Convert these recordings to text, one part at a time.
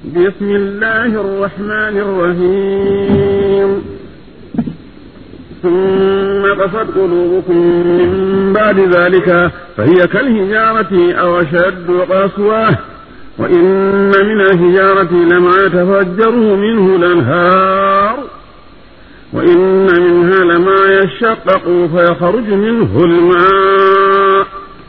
بسم الله الرحمن الرحيم ثم قست قلوبكم من بعد ذلك فهي كالهجارة أو أشد قسوة وإن من الهجارة لما يتفجره منه الأنهار وإن منها لما يشقق فيخرج منه الماء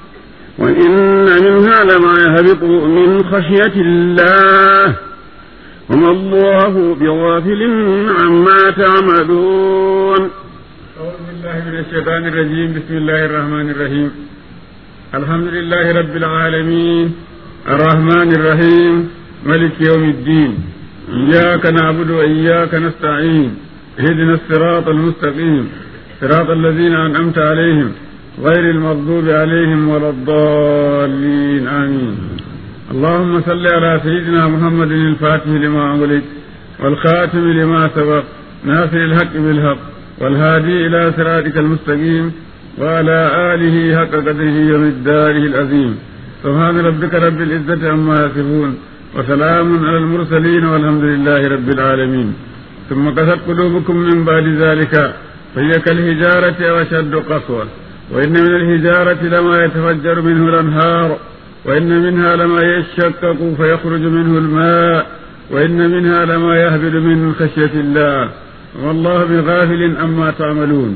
وإن منها لما يهبط من خشية الله وما الله بغافل عما تعملون أعوذ بالله من الشيطان الرجيم بسم الله الرحمن الرحيم الحمد لله رب العالمين الرحمن الرحيم ملك يوم الدين إياك نعبد وإياك نستعين اهدنا الصراط المستقيم صراط الذين أنعمت عليهم غير المغضوب عليهم ولا الضالين آمين اللهم صل على سيدنا محمد الفاتح لما أغلق والخاتم لما سبق ناصر الحق بالحق والهادي إلى صراطك المستقيم وعلى آله حق قدره ومقداره العظيم سبحان ربك رب العزة عما يصفون وسلام على المرسلين والحمد لله رب العالمين ثم قست قلوبكم من بعد ذلك فهي كالهجارة وأشد قسوة وإن من الهجارة لما يتفجر منه الأنهار وإن منها لما يشقق فيخرج منه الماء وإن منها لما يهبل من خشية الله والله بغافل أما تعملون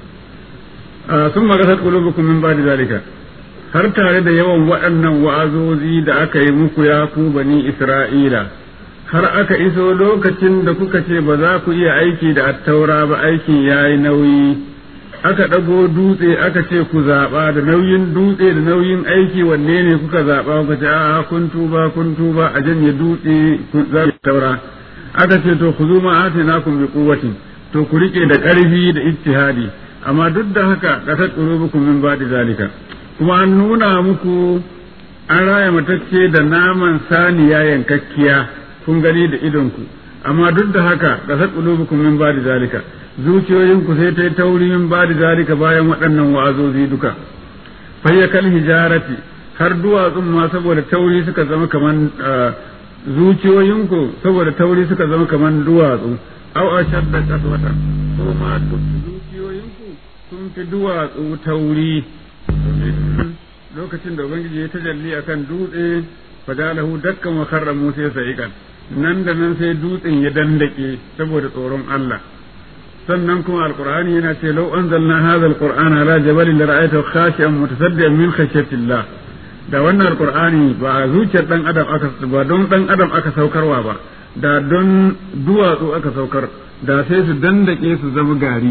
آه ثم قست قلوبكم من بعد ذلك har tare da yawan waɗannan wa'azozi da aka yi muku ya ku bani Isra'ila, har aka iso lokacin da kuka ce ba za ku iya aiki da attaura ba aikin ya yi nauyi, aka ɗago dutse aka ce ku zaɓa da nauyin dutse da nauyin aiki wanne ne kuka zaɓa kuka ce a kun tuba kun tuba a janye dutse za ku taura. Aka ce to ku zo ma ate na kun bi kuwatin to ku riƙe da ƙarfi da ijtihadi amma duk da haka ƙasar ƙurubukum min ba da zalika. kuma an nuna muku an raya matacce da naman saniya yankakkiya kun gani da idonku amma duk da haka kasar qulubukum min ba'di zalika zuciyoyinku sai ta yi tauri min ba'di zalika bayan waɗannan wa'azozi duka fayyakal hijarati har duwatsun ma saboda tauri suka zama kaman zuciyoyinku saboda tauri suka zama kaman duwatsu au ashadda qaswata ko ma zuciyoyinku sun fi duwatsu tauri lokacin da ubangiji ya tajalli akan dutse fadalahu dakkan wa karra musa sa'iqan nan da nan sai dutsen ya dandake saboda tsoron Allah sannan kuma alqur'ani yana ce law anzalna hadha alqur'ana ala jabalin lara'aytahu khashi'an mutasaddian min khashyatillah da wannan alqur'ani ba zuciyar dan adam aka ba don dan adam aka saukarwa ba da don duwatsu aka saukar da sai su dandake su zama gari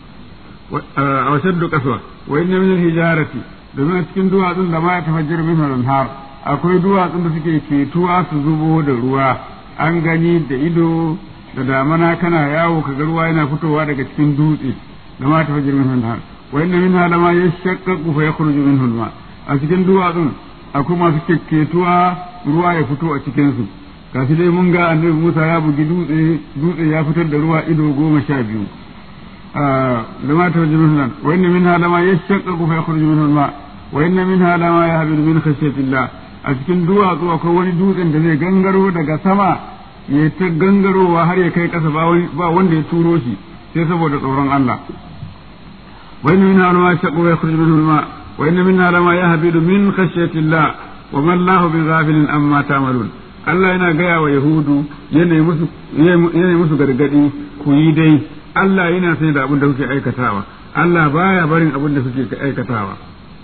a washaddu kaswa wa inna min hijarati domin a cikin duwatsun da ma ya tafajjar min har akwai duwatsun da suke ketuwa su zubo da ruwa an gani da ido da damana kana yawo kaga ruwa yana fitowa daga cikin dutse da ma tafajjar min har wa inna minha lama yashaqqaqu fa yakhruju minhu al a cikin duwatsun akwai masu ketuwa ruwa ya fito a cikin su gashi dai mun ga annabi Musa ya bugi dutse dutse ya fitar da ruwa ido goma sha biyu لما تخرج منه وإن منها لما يشقق فيخرج منه الماء وإن منها لما يهبط من خشية الله a cikin duwatsu akwai wani dutsen da zai gangaro daga sama ya ta gangarowa har ya kai ƙasa ba wanda ya turo shi sai saboda tsoron Allah wa inna minha lama yashaqu wa yakhruju minhu al-ma wa inna minha lama yahbidu min khashyati Allah wa ma Allahu bighafilin amma ta'malun Allah yana gaya wa Yahudu yana musu yana musu gargadi ku yi dai Allah yana sani da abin da kuke aikatawa Allah baya barin abin da kuke aikatawa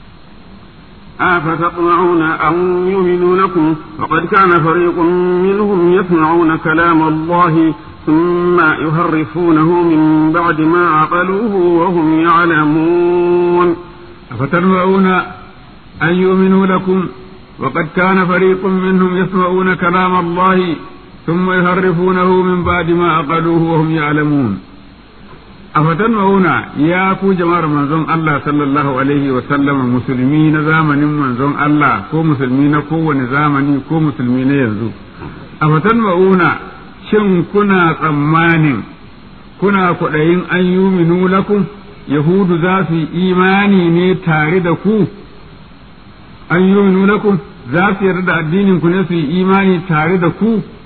أفتطمعون أن يؤمنوا لكم وقد كان فريق منهم يسمعون كلام الله ثم يهرفونه من بعد ما عقلوه وهم يعلمون أفتطمعون أن يؤمنوا لكم وقد كان فريق منهم يسمعون كلام الله ثم يهرفونه من بعد ما عقلوه وهم يعلمون afatan mauna ya ku jama'ar manzon Allah sallallahu alaihi wa sallama musulmi na zamanin manzon Allah ko musulmi na kowane zamani ko musulmi na yanzu afatan mauna shin kuna tsammanin kuna kwaɗayin an yuminu lakum yahudu za su yi imani ne tare da ku an yuminu lakum za su yarda da addinin ku ne su yi imani tare da ku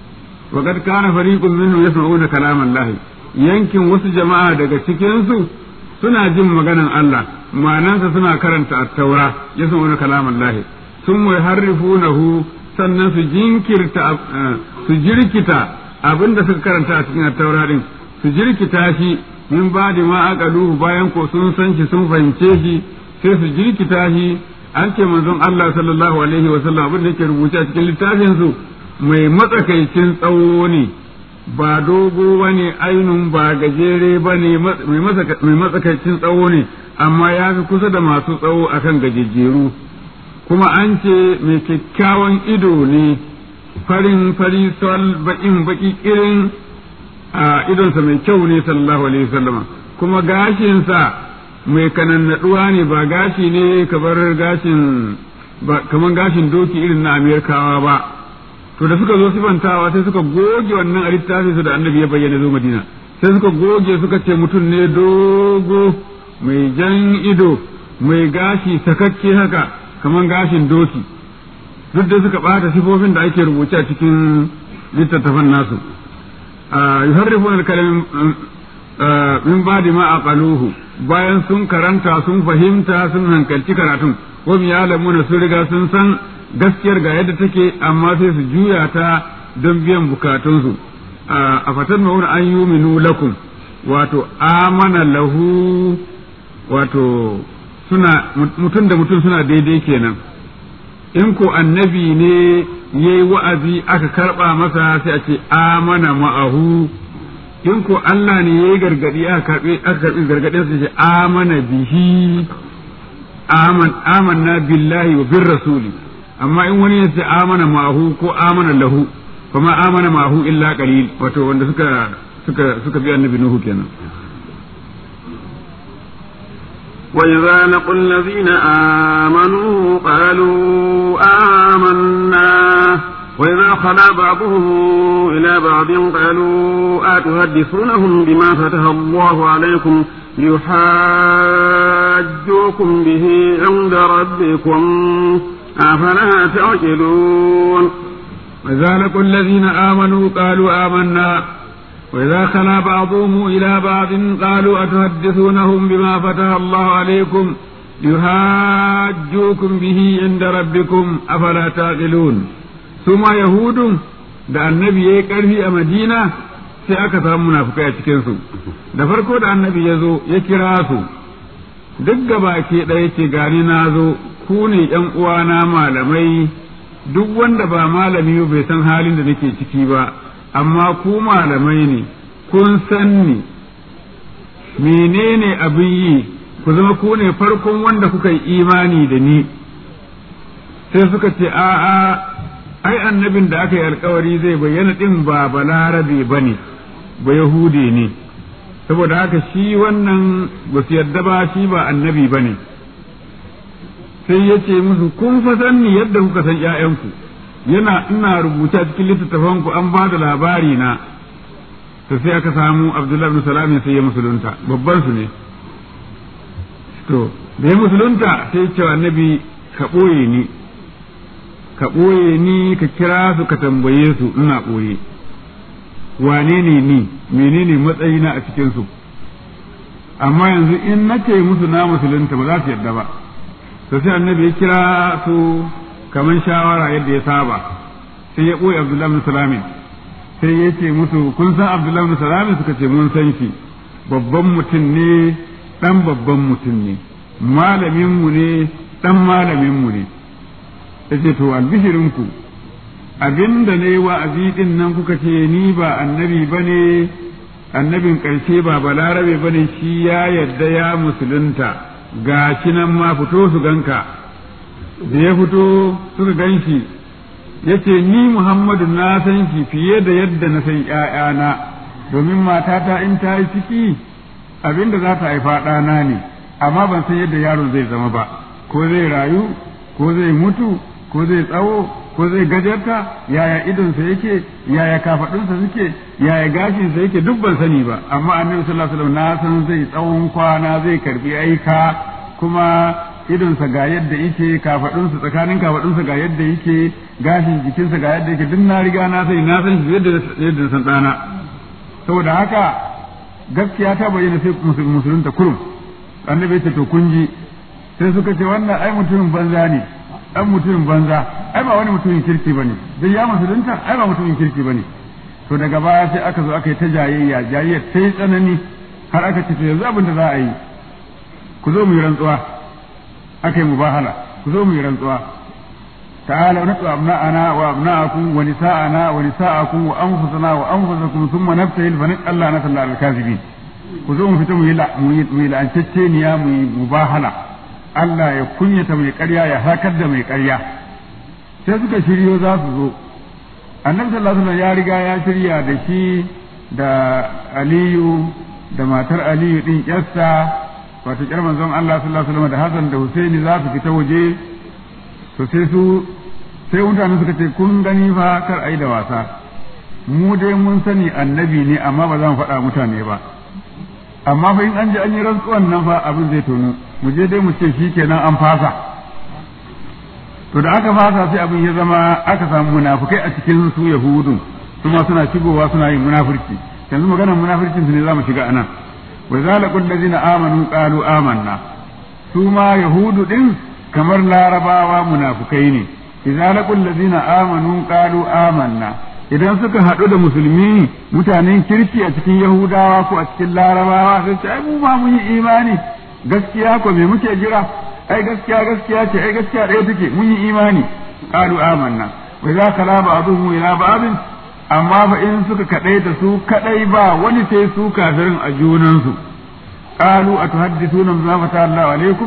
wa kad kana fariqun minhum yasma'una kalam Allah yankin wasu jama'a daga cikin su suna jin maganan Allah ma'anansa suna karanta at-taura yasma'una kalam Allah sun harrifunahu sannan su jinkirta su jirkita abinda suka karanta a cikin at-taura din su jirkita shi min ba da ma aqaluhu bayan ko sun san shi sun fahimce shi sai su jirkita shi an ce manzon Allah sallallahu alaihi wa sallam abin da yake rubuce a cikin littafin su mai matsakaicin tsawo ne ba dogo bane ainun ba gajere bane mai matsakaicin tsawo ne amma ya fi kusa da masu tsawo akan gajejjeru kuma an ce mai kyakkyawan ido ne farin fari sol baƙin baƙi irin a idonsa mai kyau ne sallallahu alaihi wasallama kuma gashinsa mai kanannaduwa ne ba gashi ne kamar gashin ba kamar gashin doki irin na amerikawa ba to da suka zo sifantawa sai suka goge wannan a littafin su da annabi ya bayyana zo madina sai suka goge suka ce mutum ne dogo mai jan ido mai gashi sakakke haka kamar gashin doki duk da suka bata sifofin da ake rubuce a cikin littattafan nasu yuharrifuna al-kalam min ba'di ma aqaluhu bayan sun karanta sun fahimta sun hankalci karatun wa ya'lamuna sun riga sun san gaskiyar ga yadda take amma sai su juya ta don biyan bukatunsu a fatan ma'una an yuminu lakum wato amana lahu wato suna mutum da mutum suna daidai kenan in ko annabi ne ya yi wa'azi aka karɓa masa sai a ce amana ma'ahu in ko Allah ne ya yi gargaɗi aka karɓi gargaɗin sai ce amana bihi amanna billahi wa bin rasuli amma in wani ya ce amana ma'ahu ko amana lahu kuma amana ma'ahu illa qalil wato wanda suka suka suka bi annabi nuhu kenan وإذا لقوا الذين آمنوا قالوا آمنا وإذا خلا بعضهم إلى بعض قالوا أتحدثونهم بما فتح الله عليكم ليحاجوكم به عند ربكم أفلا تعقلون وإذا لقوا الذين آمنوا قالوا آمنا وإذا خلا بعضهم إلى بعض قالوا أتحدثونهم بما فتح الله عليكم يهاجوكم به عند ربكم أفلا تعقلون ثم يهود da annabi ya yi ƙarfi a madina sai aka samu munafukai a cikinsu da farko da annabi ya zo ya kira su duk gaba ke ɗaya ce gani na zo ku ne ’yan uwana malamai duk wanda ba malami bai san halin da nake ciki ba amma ku malamai ne kun san ni menene abin yi ku zama ku ne farkon wanda kuka yi imani da ni sai suka ce a'a ai annabin da aka yi alkawari zai bayyana din ba balarabe ba ne ba yahude ne saboda haka shi wannan ba su yarda ba shi ba annabi ba ne sai ya ce musu kun fa san ni yadda kuka san ‘ya'yanku yana ina rubuta cikin littattafanku an ba da labari na to sai aka samu abdullahi bin salamin sai ya musulunta babban su ne to da ya musulunta sai ce annabi ka ɓoye ni ka ɓoye ni ka kira su ka tambaye su ina ɓoye wane ne ni menene matsayina a cikin su amma yanzu in nace musu na musulunta ba za su yarda ba to sai annabi ya kira su kamar shawara yadda ya saba sai ya ɓoye abdullahi bin salamin sai ya ce musu kun san abdullahi bin salamin suka ce mun san shi babban mutum ne ɗan babban mutum ne malaminmu ne ɗan malaminmu ne ya ce to albishirinku abinda ne wa'azi ɗin nan kuka ce ni ba annabi ba ne annabin ƙarshe ba balarabe ba ne shi ya yadda ya musulunta ga shi nan ma fito su ganka da ya fito suka gan shi ya ce ni muhammadu na san shi fiye da yadda na san ‘ya'yana domin matata in ta yi ciki abinda za ta haifa ɗana ne amma ban san yadda yaron zai zama ba ko zai rayu ko zai mutu ko zai tsawo ko zai gajarta yaya idonsa yake yaya kafaɗinsa suke yaya gashinsa yake duk ban sani ba amma annabi sallallahu alaihi wasallam na san zai tsawon kwana zai karbi aika kuma idonsa ga yadda yake kafadunsa tsakanin kafadunsa ga yadda yake gashin jikinsa ga yadda yake duk na riga na sani na san shi yadda yadda san dana saboda haka gaskiya ta bayyana sai musulunta kurum annabi ya ce to kun ji sai suka ce wannan ai mutumin banza ne dan mutumin banza ai ba wani mutumin kirki bane dai ya musulunta ai ba mutumin kirki bane to daga baya sai aka zo aka yi ta jayayya jayayya sai tsanani har aka ce to yanzu abin da za a yi ku zo mu yi rantsuwa aka yi mubahala ku zo mu yi rantsuwa ta'ala natu abna'ana wa abna'akum wa nisa'ana wa nisa'akum wa anfusana wa anfusakum thumma nabtahil fa Allah na sallallahu al-kazibin ku zo mu fita mu yi mu yi la'anceceniya mu yi mubahala Allah ya kunyata mai ƙarya ya hakar da mai ƙarya sai suka shiryo za su zo annabi sallallahu alaihi wasallam ya riga ya shirya da shi da Aliyu da matar Aliyu din yarsa wato kyar manzon Allah sallallahu alaihi wasallam da Hassan da Husaini za su fita waje to sai su sai mutane suka ce kun gani fa kar ai da wasa mu dai mun sani annabi ne amma ba za mu faɗa mutane ba amma fa in an ji an yi rantsuwan nan fa abin zai tonu mu je dai mu ce shi kenan an fasa to da aka fasa sai abin ya zama aka samu munafukai a cikin su yahudun kuma suna shigowa suna yin munafurci yanzu maganar munafurcin su ne za mu shiga anan wa zalaqul ladina amanu qalu amanna su ma yahudu din kamar larabawa munafukai ne idza laqul ladina amanu qalu amanna idan suka haɗu da musulmi mutanen kirki a cikin yahudawa ko a cikin larabawa sai ce ai mu ma mun yi imani gaskiya ko me muke jira ai gaskiya gaskiya ce ai gaskiya ɗaya take mun yi imani qalu amanna wa idza kala ba'dhum ila ba'dhin amma fa in suka kadai da su kadai ba wani sai su kafirin a junansu qalu atuhaddithuna bima fata Allah alaikum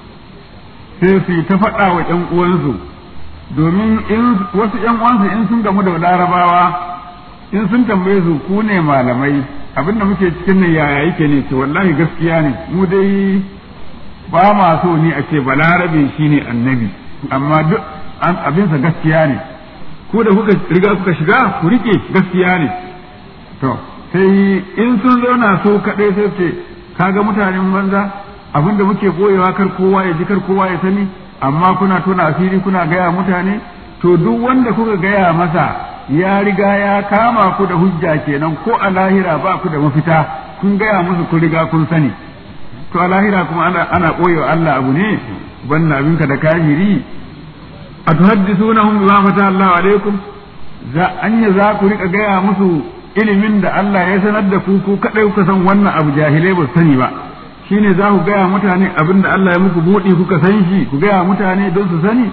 sai su ta faɗa wa ƴan uwansu domin in wasu ƴan uwansu in sun gamu da larabawa in sun tambaye su ku ne malamai abinda muke cikin nan yaya yake ne ce wallahi gaskiya ne mu dai ba ma so ni a ce balarabe shine annabi amma duk abinsa gaskiya ne ko da kuka riga kuka shiga ku rike gaskiya ne to sai in sun zauna so kaɗai sai ce kaga mutanen banza abin da muke boyewa kar kowa ya ji kar kowa ya sani amma kuna tona asiri kuna gaya mutane to duk wanda kuka gaya masa ya riga ya kama ku da hujja kenan ko a lahira ba ku da mafita kun gaya musu kun riga kun sani to a lahira kuma ana ana boyewa Allah abu ne banna abinka da kafiri atuhaddithunahum bima fata Allah alaikum za anya za ku rika gaya musu ilimin da Allah ya sanar da ku ku kadai kuka san wannan abu jahilai ba sani ba shine za ku gaya mutane abin da Allah ya muku buɗe kuka san shi ku gaya mutane don su sani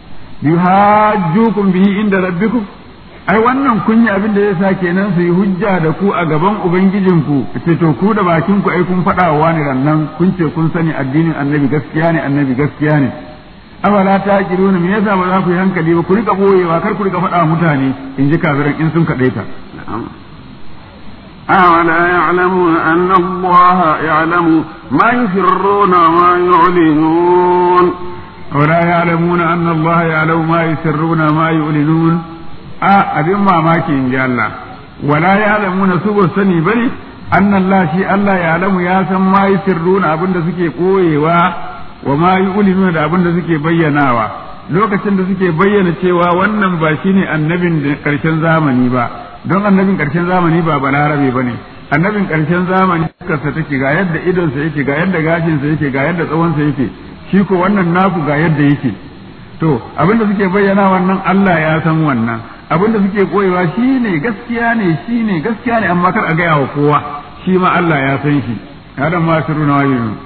yuhajjukum bihi inda rabbikum ai wannan kun yi abin da ya sa kenan su yi hujja da ku a gaban ubangijinku ce to ku da bakin ku ai kun faɗa wa wani rannan kun ce kun sani addinin annabi gaskiya ne annabi gaskiya ne afala ta kiruna me yasa ba za ku yi hankali ba ku rika boyewa kar ku rika faɗa wa mutane in ji kafiran in sun kaɗaita أولا يعلمون أن الله يعلم ما يسرون وما يعلنون ولا يعلمون أن الله يعلم ما يسرون وما يعلنون آه أبين ما ماكي إن جاء الله ولا يعلمون سوى السني بني أن الله شيء الله يعلم يا ما يسرون أبن سكي قويوا وما يعلنون أبن سكي بيناوا lokacin da suke bayyana cewa wannan ba shine annabin da karshen zamani ba don annabin karshen zamani ba balarabe ba ne annabin karshen zamani karsa take ga yadda idonsa yake ga yadda gashinsa yake ga yadda tsawonsa yake shi ko wannan naku ga yadda yake to abin da suke bayyana wannan Allah ya san wannan abin da suke koyewa shine gaskiya ne shine gaskiya ne amma kar a gaya wa kowa shi ma Allah ya san shi hada ma sirruna wa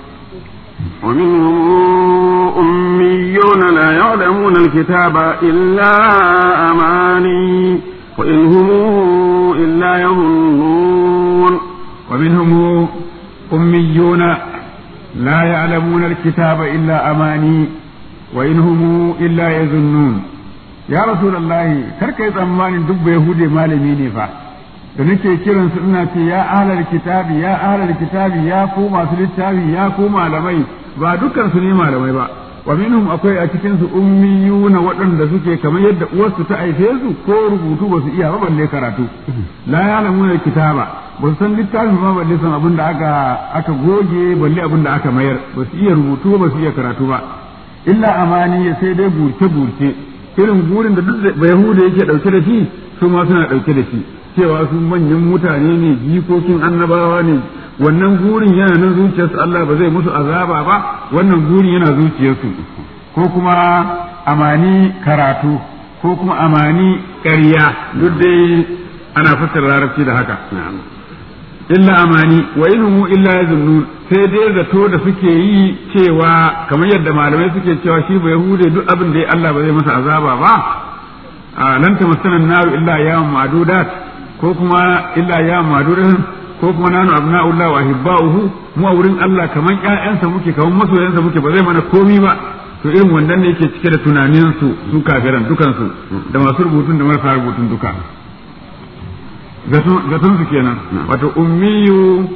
ومنهم أميون لا يعلمون الكتاب إلا أماني وإن هم إلا يظنون ومنهم أميون لا يعلمون الكتاب إلا أماني وإن هم إلا يظنون يا رسول الله كرك يتأمان دب يهودي مالمي نفا da nake kiran su ina ce ya ahlal kitabi ya ahlal kitabi ya ku masu littafi ya ku malamai ba dukkan su ne malamai ba wa minhum akwai a cikin su ummiyuna waɗanda suke kamar yadda uwarsu ta aife su ko rubutu ba su iya ba balle karatu la ya'lamuna kitaba ba su san littafi ma balle san abin da aka aka goge balle abin da aka mayar ba su iya rubutu ba su iya karatu ba illa amani sai dai burce burce irin burin da duk Yahuda yake dauke da shi su ma suna dauke da shi cewa su manyan mutane ne jikokin annabawa ne wannan gurin yana nan zuciyarsu Allah ba zai musu azaba ba wannan gurin yana zuciyarsu ko kuma amani karatu ko kuma amani ƙarya duk dai ana fassara larabci da haka illa amani wa inhumu illa yazunnun sai dai zato da suke yi cewa kamar yadda malamai suke cewa shi ba yahude duk abin da Allah ba zai masa azaba ba lan tamassana naru illa yawm ma'dudat ko kuma illa yawm ma'dudat ko kuma nanu abna'ullah wa hibba'uhu mu a wurin Allah kaman ƴaƴansa muke kaman masoyansa muke ba zai mana komi ba to irin wannan ne yake cike da tunanin su su kafiran dukan su da masu rubutun da marasa rubutun duka zaton su kenan wato ummiyu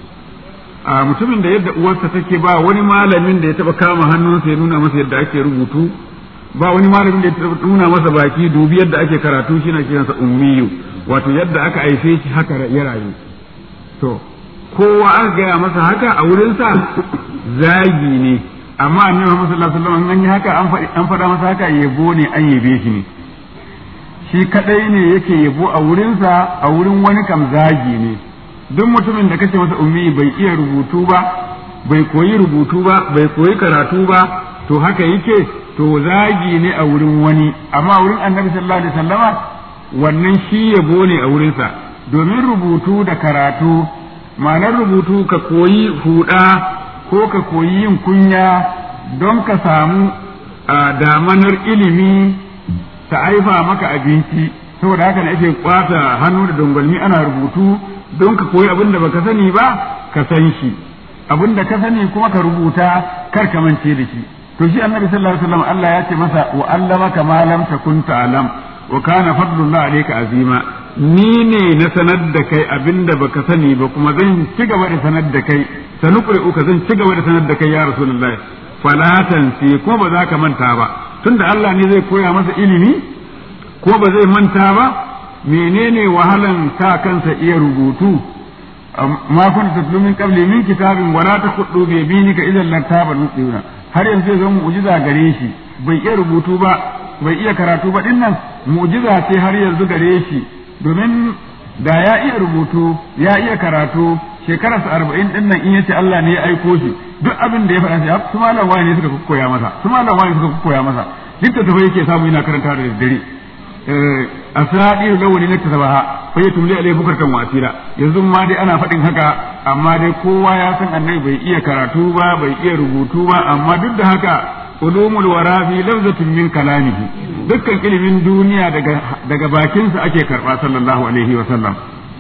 a mutumin da yadda uwarsa take ba wani malamin da ya taba kama hannunsa ya nuna masa yadda ake rubutu ba wani malamin da ya taba nuna masa baki dubi yadda ake karatu shi na kiransa ummiyu wato yadda aka haife shi haka ya rayu to kowa aka gaya masa haka a wurinsa zagi ne amma annabi Muhammad sallallahu alaihi wasallam an yi haka an faɗa masa haka yabo ne an yabe shi ne shi kadai ne yake yabo a wurinsa a wurin wani kam zagi ne duk mutumin da kace masa ummi bai iya rubutu ba bai koyi rubutu ba bai koyi karatu ba to haka yake to zagi ne a wurin wani amma a wurin annabi sallallahu alaihi wasallama wannan shi yabo ne a wurinsa domin rubutu da karatu ma'anar rubutu ka koyi huda ko ka koyi yin kunya don ka samu damanar ilimi ta aifa maka abinci saboda haka ne ake kwata hannu da dangwalmi ana rubutu don ka koyi abin da baka sani ba ka san shi abin da ka sani kuma ka rubuta kar ka mance da shi to shi annabi sallallahu alaihi wasallam Allah ya ce masa wa allamaka ma lam takun ta'lam wa kana fadlullah alayka azima ni ne na sanar da kai abin da baka sani ba kuma zan ci gaba da sanar da kai sanuqri'uka zan ci gaba da sanar da kai ya rasulullahi falatan sai ko ba za ka manta ba tunda Allah ne zai koya masa ilimi ko ba zai manta ba menene wahalan sa kansa iya rubutu ma kun tatlu min qabli min kitabin wala takhuddu bi yaminika idan lartaba nusira har yanzu zai zama mu'jiza gare shi bai iya rubutu ba bai iya karatu ba dinnan mu'jiza ce har yanzu gare shi domin da ya iya rubutu ya iya karatu shekararsa arba'in din nan in yace Allah ne ya aiko shi duk abin da ya faɗa shi su malam wani ne suka koya masa su malam wani suka koya masa duk da tafi yake samu yana karanta da daddare asradi lawani na tasabaha fa yatumli alai bukartan wasira yanzu ma dai ana faɗin haka amma dai kowa ya san annabi bai iya karatu ba bai iya rubutu ba amma duk da haka ulumul wara fi lafzatin min kalamihi dukkan ilimin duniya daga daga bakinsa ake karba sallallahu alaihi wa sallam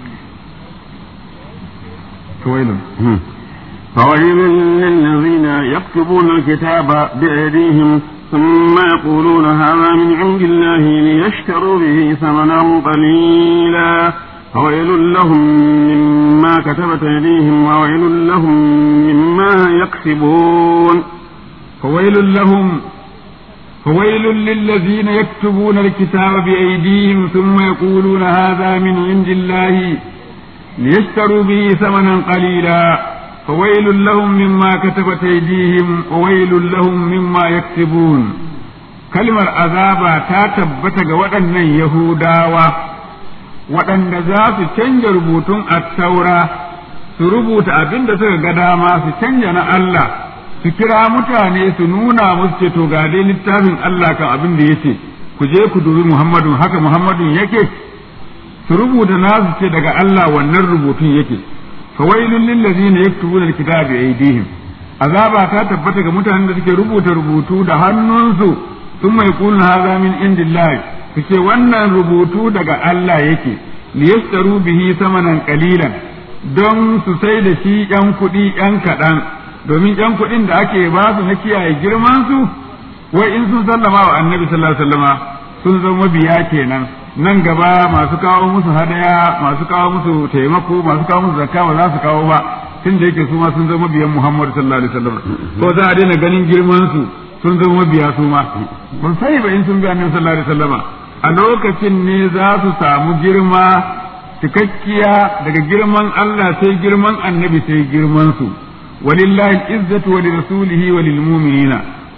فويل فويل للذين يكتبون الكتاب بأيديهم ثم يقولون هذا من عند الله ليشتروا به ثمنا قليلا فويل لهم مما كتبت أيديهم وويل لهم مما يكسبون فويل لهم فويل للذين يكتبون الكتاب بأيديهم ثم يقولون هذا من عند الله ليشتروا به ثمنا قليلا فويل لهم مما كتبت أيديهم وويل لهم مما يكسبون كلمة عذاب تاتبت waɗannan Yahudawa waɗanda za su canja rubutun attaura su rubuta abin da suka ga dama su canja na Allah su kira mutane su nuna musu ce to ga dai littafin Allah kan abin da yace ku je ku dubi Muhammadun haka Muhammadun yake su rubuta nasu ce daga Allah wannan rubutun yake fawailun lil ladzina yaktubuna alkitaba bi aydihim azaba ta tabbata ga mutanen da suke rubuta rubutu da hannunsu sun mai kulun haza min indillahi suke wannan rubutu daga Allah yake liyashtaru bihi samanan qalilan don su sai da shi yan kuɗi yan kaɗan domin yan kuɗin da ake ba su na kiyaye girman su wai in sun sallama wa annabi sallallahu alaihi wasallama sun zama biya kenan nan gaba masu kawo musu hadaya masu kawo musu taimako masu kawo musu zakka ba za su kawo ba tun da yake su ma sun zama biyan Muhammad sallallahu alaihi wasallam ko za a daina ganin girman su sun zama biya su ma ban sai ba in sun bi annabi sallallahu alaihi wasallama a lokacin ne za su samu girma cikakkiya daga girman Allah sai girman annabi sai girman su walillahi izzatu wa lirasulihi wa lilmu'minina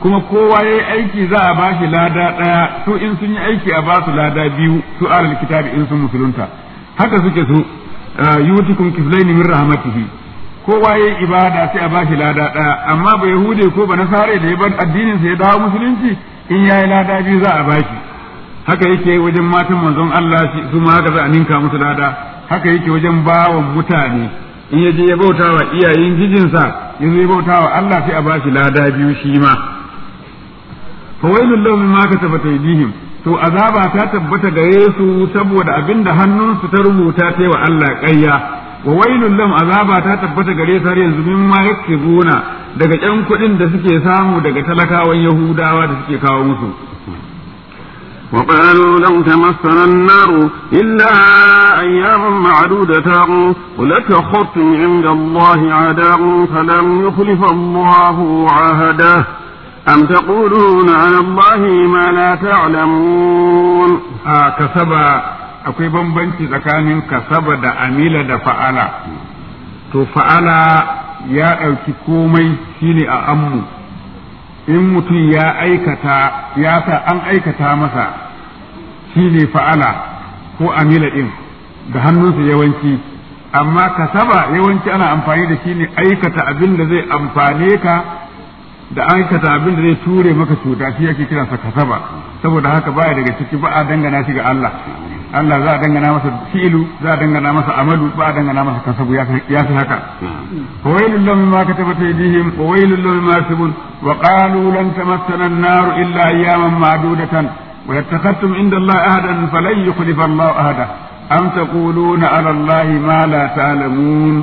kuma kowa ya yi aiki za a ba shi lada ɗaya su in sun yi aiki a ba su lada biyu su alal kitabi in sun musulunta haka suke su yutikum kiflaini min rahmatihi kowa ya yi ibada sai a ba shi lada ɗaya amma ba yahude ko ba nasare da ya bar addinin sa ya dawo musulunci in ya yi lada biyu za a ba shi haka yake wajen matan manzon Allah su ma haka za a ninka musu lada haka yake wajen bawan mutane in ya je ya bauta wa iyayen gijinsa ya zo ya bauta wa Allah sai a ba shi lada biyu shi ma fa wailul lahum mimma katabat aydihim to azaba ta tabbata gare su saboda abinda hannunsu ta rubuta ta wa Allah ƙarya wa wailul lahum azaba ta tabbata gare su har yanzu mimma yaktubuna daga ƴan kuɗin da suke samu daga talakawan Yahudawa da suke kawo musu وقالوا لو تمسنا النار إلا أياما معدودة قل أتخذتم عند الله عهدا فلم يخلف الله عهده أم تقولون على الله ما لا تعلمون آه كسب akwai bambanci tsakanin kasaba da amila da fa'ala to fa'ala ya ɗauki komai shine a ammu in mutum ya aikata ya sa an aikata masa shine fa'ala ko amila ɗin da hannunsa yawanci amma kasaba yawanci ana amfani da shi ne aikata abin da zai amfane ka da aikata abin da zai ture maka cuta shi yake kiransa kasaba saboda haka baya daga ciki ba a dangana shi ga Allah Allah za a dangana masa fi'ilu za a dangana masa amalu ba a dangana masa kasabu ya fi haka fawailul lahum ma katabat aydihim wa wailul lahum ma yasbun wa qalu lan tamassana an-nar illa ayyaman ma'dudatan wa yattakhadtum inda Allah ahadan falan yukhlifa Allah ahada am taquluna ala Allah ma la ta'lamun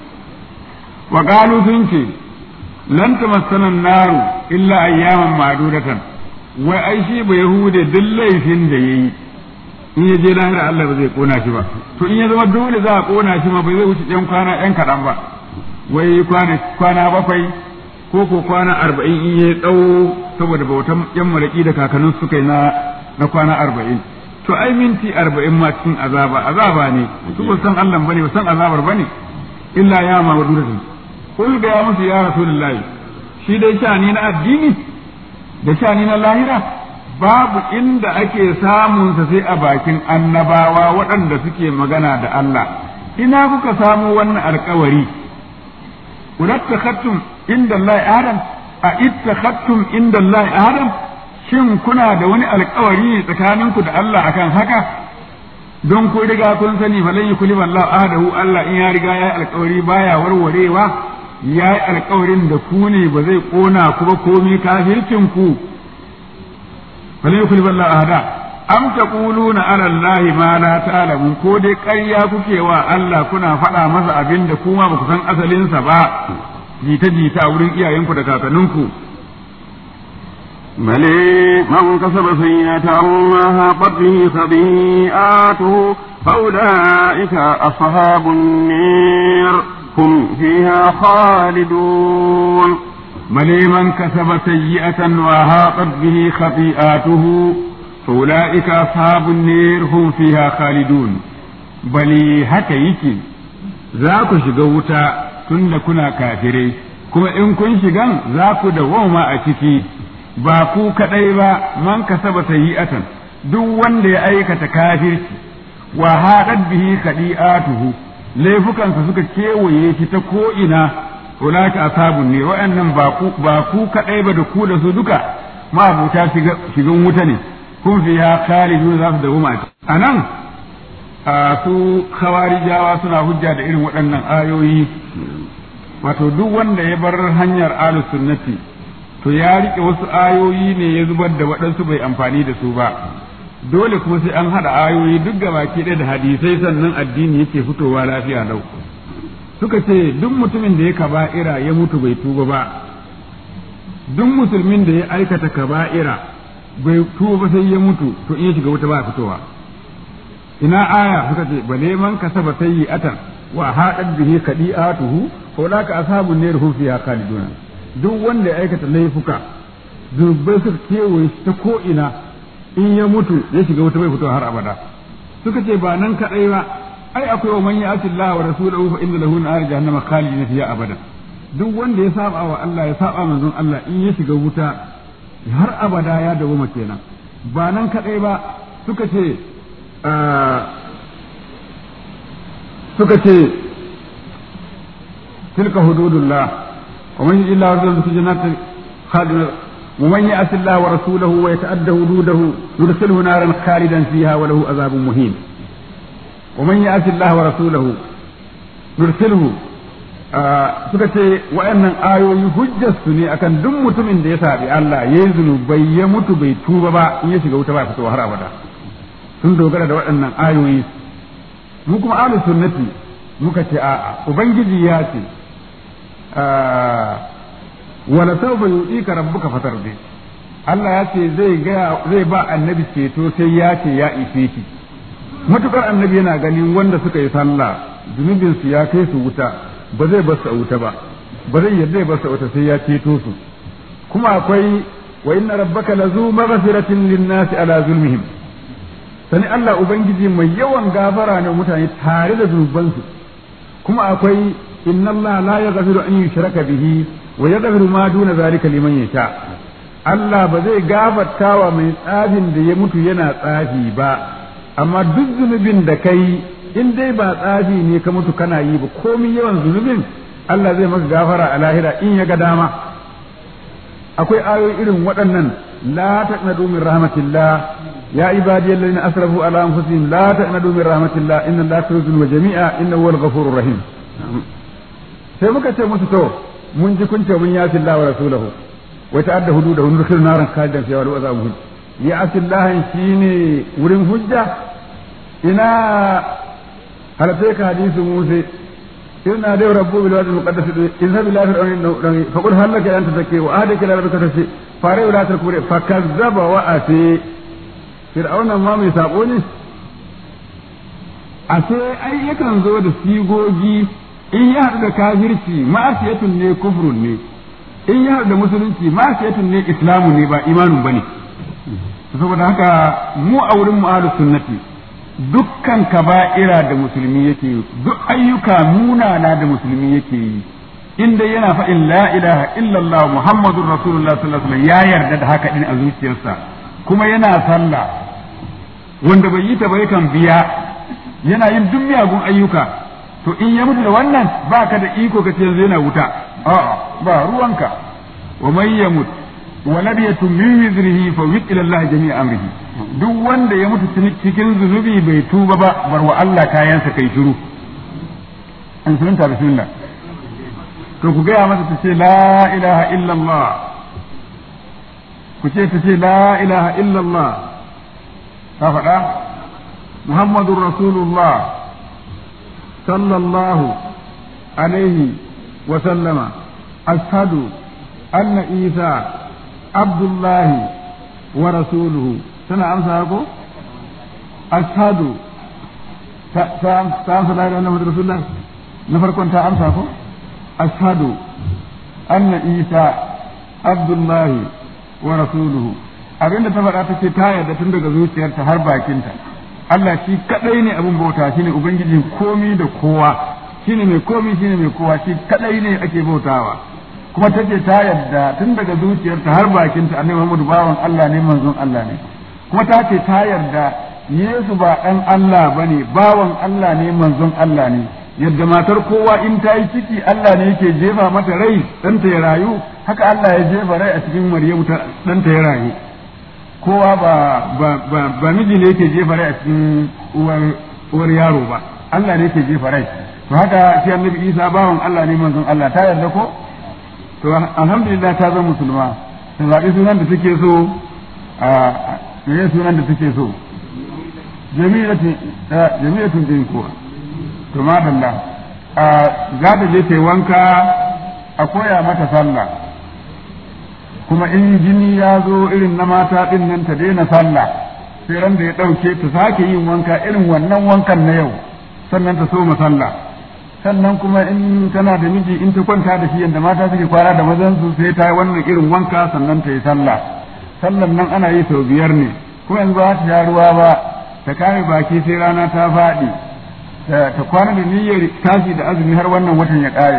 wa qalu sunki lan tamassana an-nar illa ayyaman ma'dudatan wai ai shi ba yahude duk laifin da yayi in ya je lahira Allah ba zai kona shi ba to in ya zama dole za a kona shi ma ba zai wuce yan kwana yan kaɗan ba wai kwana kwana bakwai ko ko kwana arba'in in ya tsawo saboda bautan yan maraƙi da kakannin suka yi na na kwana arba'in to ai minti arba'in ma cikin azaba azaba ne su ba san Allah bane ba san azabar bane illa ya ma waduratu kul ga ya musu ya rasulullahi shi dai shani na addini da shani na lahira babu inda ake samunsa sai a bakin annabawa waɗanda suke magana da Allah ina kuka samu wannan alkawari ulattakhattum inda Allah adam a ittakhattum inda Allah adam shin kuna da wani alkawari tsakaninku da Allah akan haka don ku riga kun sani falan yukuli Allah ahadahu Allah in ya riga ya alkawari baya warwarewa ya yi alkawarin da ku ne ba zai kona ku ba komi kafircin ku falan yukuli Allah ahada am taquluna ala Allah ma la ta'lamun ko dai ƙarya kuke wa Allah kuna faɗa masa abin da kuma ba ku san asalinsa ba jita jita a wurin iyayenku da kakanninku بل من كسب سيئة ما هاقت به خطيئاته فأولئك أصحاب النير هم فيها خالدون بل من كسب سيئة وهاقت به خطيئاته فأولئك أصحاب النير هم فيها خالدون بل هكا يكي ذاك شغوتا تند كنا كافرين kuma in kun shigan za ku dawoma a ciki ba ku kaɗai ba man kasaba sayyi'atan duk wanda ya aikata kafirci wa haɗat bihi khadi'atuhu laifukansa suka kewaye shi ta ko ina ulaka ashabun ne wa'annan ba ku ba ku kaɗai ba da ku da su duka ma'abuta shigan wuta ne kun fi ya khalidu za su dawo a nan su khawarijawa suna hujja da irin waɗannan ayoyi wato duk wanda ya bar hanyar ahlus sunnati to ya rike wasu ayoyi ne ya zubar da waɗansu bai amfani da su ba dole kuma sai an haɗa ayoyi duk ga baki ɗaya da hadisai sannan addini yake fitowa lafiya lau suka ce duk mutumin da ya kaba'ira ya mutu bai tuba ba duk musulmin da ya aikata kaba'ira bai tuba sai ya mutu to in ya shiga wuta ba fitowa ina aya suka ce bale man kasaba sayyi'atan wa haɗar bihi kadi'atuhu ko laka ashabun nar hum fiha khalidun duk wanda ya aikata laifuka zunubai suka kewaye ta ko ina in ya mutu ya shiga wuta bai fito har abada suka ce ba nan kadai ba ai akwai wa man ya'ti Allah wa rasulahu fa inna lahu nar jahannama khalidin fiha abada duk wanda ya saba wa Allah ya saba manzon Allah in ya shiga wuta har abada ya dawoma kenan ba nan kadai ba suka ce suka ce tilka hududullah wa man yuti Allah wa rasulahu fi jannatin khalidin wa man ya'si Allah wa rasulahu wa yata'adda hududahu yudkhilhu naran khalidan fiha wa lahu azabun muhin wa man ya'si Allah wa rasulahu yudkhilhu suka ce wa'annan ayoyi hujjar su ne akan duk mutumin da ya sabi Allah ya yi zunubai ya mutu bai tuba ba in ya shiga wuta ba fitowa har abada sun dogara da waɗannan ayoyi mu kuma ahlus sunnati muka ce a'a ubangiji ya ce wala sawfa yu'tika rabbuka fatardi Allah ya ce zai ga zai ba annabi ceto sai ya ce ya ishe shi matukar annabi yana ganin wanda suka yi sallah zunubin su ya kai su wuta ba zai bar su a wuta ba ba zai yarda ya bar su a wuta sai ya ceto su kuma akwai wa inna rabbaka lazu maghfiratin lin-nasi ala zulmihim sani Allah ubangiji mai yawan gafara ne mutane tare da zunubansu kuma akwai inna Allah la yaghfiru an yushraka bihi wa yaghfiru ma duna zalika liman yasha Allah ba zai gafartawa mai tsafin da ya mutu yana tsafi ba amma duk zunubin da kai in dai ba tsafi ne ka mutu kana yi ba komai yawan zunubin Allah zai maka gafara a lahira in ya ga dama akwai ayoyi irin waɗannan la taqnadu min rahmatillah ya ibadiyal ladina asrafu ala anfusihim la taqnadu min rahmatillah inna allaha yaghfiru jami'a innahu huwal ghafurur rahim sai muka ce musu to mun ji kun ce mun yafi Allah wa rasulahu wa ta'adda hududahu nurkhil naran khalidan fiha wa azabuhu ya asillahan shine wurin hujja ina halatai ka hadisu musa inna da rabbu bil wadi muqaddas in sabi la fir'aun fa qul hal laka an tazakki wa ahdaka ila rabbika tashi fare wala ta kure fa kazzaba wa ati fir'aun ma mai sako ne a sai ai yakan zo da sigogi in ya haɗu da kafirci ma'asiyatun ne kufrun ne in ya haɗu da musulunci ma'asiyatun ne islamu ne ba imanun bane saboda haka mu a wurin mu ahlus sunnati dukkan kaba'ira da musulmi yake yi duk ayyuka munana da musulmi yake yi inda yana faɗin la ilaha illallah muhammadur rasulullah sallallahu alaihi wasallam ya yarda da haka din a zuciyarsa kuma yana sallah wanda bai yi ta ba yakan biya yana yin duk miyagun ayyuka to in ya mutu da wannan ba ka da iko ka ce yanzu yana wuta a'a ba ruwanka wa man yamut wa lam yatum min wizrihi fa wid ila Allah jami'a amrihi duk wanda ya mutu cikin zunubi bai tuba ba bar wa Allah kayansa kai shiru an sunanta bismillah to ku gaya masa ta ce la ilaha illallah ku ce ta ce la ilaha illallah ka faɗa muhammadur rasulullah sallallahu alaihi wa sallama ashhadu anna isa abdullahi wa rasuluhu tana amsa ko ashhadu ta amsa la ilaha illallah rasulullah na farkon ta amsa ko ashhadu anna isa abdullahi wa rasuluhu abinda ta faɗa ta ce ta yarda tun daga zuciyarta har bakinta Allah shi kadai ne abin bauta shine ubangijin komi da kowa shine mai komi shine mai kowa shi kadai ne ake bautawa kuma ta ce ta yarda tun daga zuciyarta har bakinta annabi Muhammadu bawan Allah ne manzon Allah ne kuma ta ce ta yarda Yesu ba ɗan Allah bane bawan Allah ne manzon Allah ne yadda matar kowa in ta yi ciki Allah ne yake jefa mata rai ɗanta ya rayu haka Allah ya jefa rai a cikin Maryamu ɗanta ya rayu kowa ba ba ba, ba miji ne yake jefa rai a cikin uwar uwar yaro ba Allah ne yake jefa rai to haka shi Annabi Isa bawan Allah ne manzon Allah ta yarda ko to alhamdulillah ta zama musulma ta zaɓi sunan da take so a me sunan da take so jami'atun jami'atun din kuwa to madalla za ta je ta wanka a koya mata sallah kuma in jini ya zo irin na mata din nan ta daina sallah sai ran da ya ɗauke ta sake yin wanka irin wannan wankan na yau sannan ta soma sallah sannan kuma in tana da miji in ta kwanta da shi yadda mata suke kwana da mazan su sai ta yi wannan irin wanka sannan ta yi sallah sallan nan ana yi sau biyar ne kuma yanzu ba ta sha ruwa ba ta kame baki sai rana ta faɗi ta kwana da niyyar tashi da azumi har wannan watan ya ƙare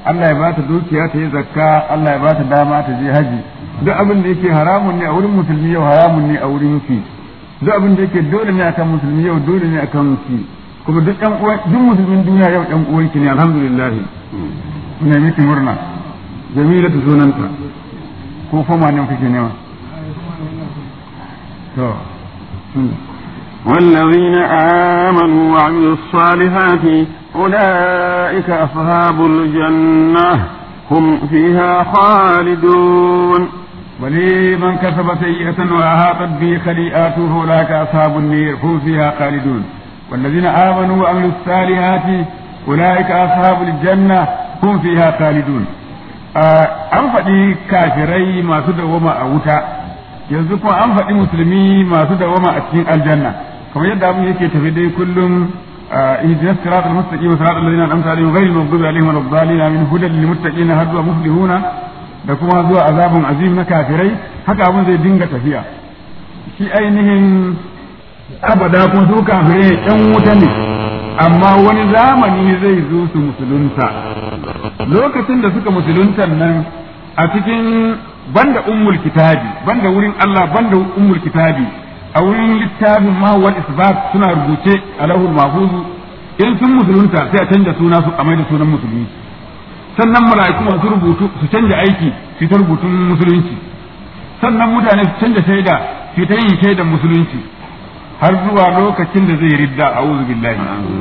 Allah ya bata dukiya ta yi zakka Allah ya bata dama ta je haji duk abin da yake haramun ne a wurin musulmi yau haramun ne a wurin ki duk abin da yake dole ne akan musulmi yau dole ne akan ki kuma duk ɗan uwan duk musulmin duniya yau ɗan uwan ki ne alhamdulillah ina miki murna jamila ta sunanta ko fama ne kake nema to والذين آمنوا وعملوا الصالحات أولئك أصحاب الجنة هم فيها خالدون ولمن كسب سيئة وأحاطت به خليئاته أولئك أصحاب النير هم فيها خالدون والذين آمنوا وعملوا الصالحات أولئك أصحاب الجنة هم فيها خالدون an faɗi kafirai masu dawama a wuta yanzu kuma an faɗi musulmi masu dawama a cikin aljanna kamar yadda abin yake tafi dai kullum اهدنا الصراط المستقيم صراط الذين انعمت عليهم غير المغضوب عليهم ولا الضالين من هدى للمتقين هدوا مفلحون da kuma zuwa azabun azim na kafirai haka abin zai dinga tafiya shi ainihin abada kun su kafirai yan wuta ne amma wani zamani zai zo su musulunta lokacin da suka musuluntan nan a cikin banda ummul kitabi banda wurin Allah banda ummul kitabi a wurin littafin mahawar isbat suna rubuce a lahul mahfuzu in sun musulunta sai a canja suna su a mai da sunan musulmi sannan mala'iku masu rubutu su canja aiki su ta rubutun musulunci sannan mutane su canja shaida su ta yin shaidan musulunci har zuwa lokacin da zai ridda a billahi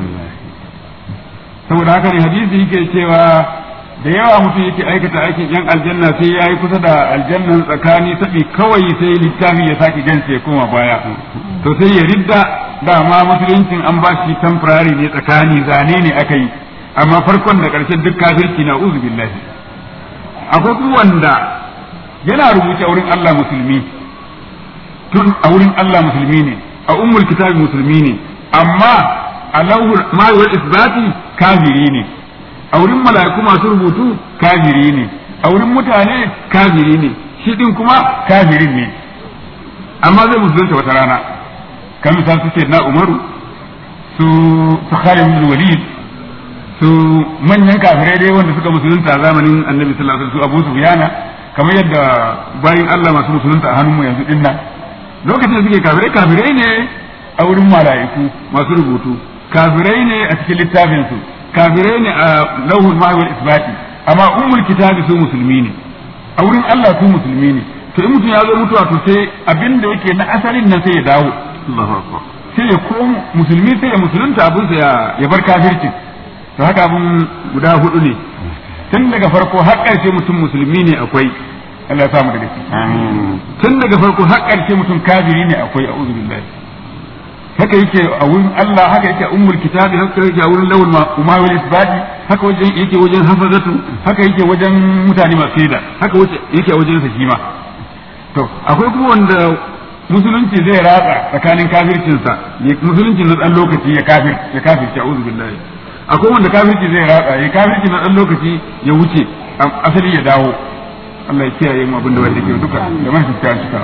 saboda haka ne hadisi yake cewa da yawa mutum yake aikata aikin yan aljanna sai ya yi kusa da aljannan tsakani sabi kawai sai littafi ya sake gansa ya koma baya to sai ya ridda dama musuluncin an ba shi temporary ne tsakani zane ne aka yi amma farkon da ƙarshen duk kafirci na uzu billahi akwai kuma wanda yana rubuce a wurin Allah musulmi tun a wurin Allah musulmi ne a ummul kitabi musulmi ne amma a lauhul ma'awar isbati kafiri ne a wurin mala'iku masu rubutu kafiri ne a wurin mutane kafiri ne shi din kuma kafirin ne amma zai musulunta wata rana kan misal su na umaru su su khalid bin walid su manyan kafirai dai wanda suka musulunta a zamanin annabi sallallahu alaihi wasallam su abu sufyana kamar yadda bayin Allah masu musulunta a hannunmu yanzu dinnan lokacin da suke kafirai kafirai ne a wurin mala'iku masu rubutu kafirai ne a cikin littafin su kafirai ne a lauhul mahwal isbati amma ummul kitabi su musulmi ne a wurin Allah su musulmi ne to in mutum ya zo mutuwa to sai abin da yake na asalin nan sai ya dawo sai ya koma musulmi sai ya musulunta abin sa ya bar kafircin to haka abin guda hudu ne tun daga farko har ƙarshe mutum musulmi ne akwai Allah ya samu daga ciki tun daga farko har ƙarshe mutum kafiri ne akwai a'udhu billahi haka yake a wurin Allah haka yake a ummul kitabi haka yake a wurin lawul umawil isbati haka wajen yake wajen hafazatu haka yake wajen mutane masu shaida haka yake a wajen sa shi ma to akwai kuma wanda musulunci zai ratsa tsakanin kafircinsa musulunci na dan lokaci ya kafir ya kafirci a'udhu billahi akwai wanda kafirci zai ratsa ya kafirci na dan lokaci ya wuce asali ya dawo Allah ya kiyaye mu abin da wanda ke duka da man fuska cika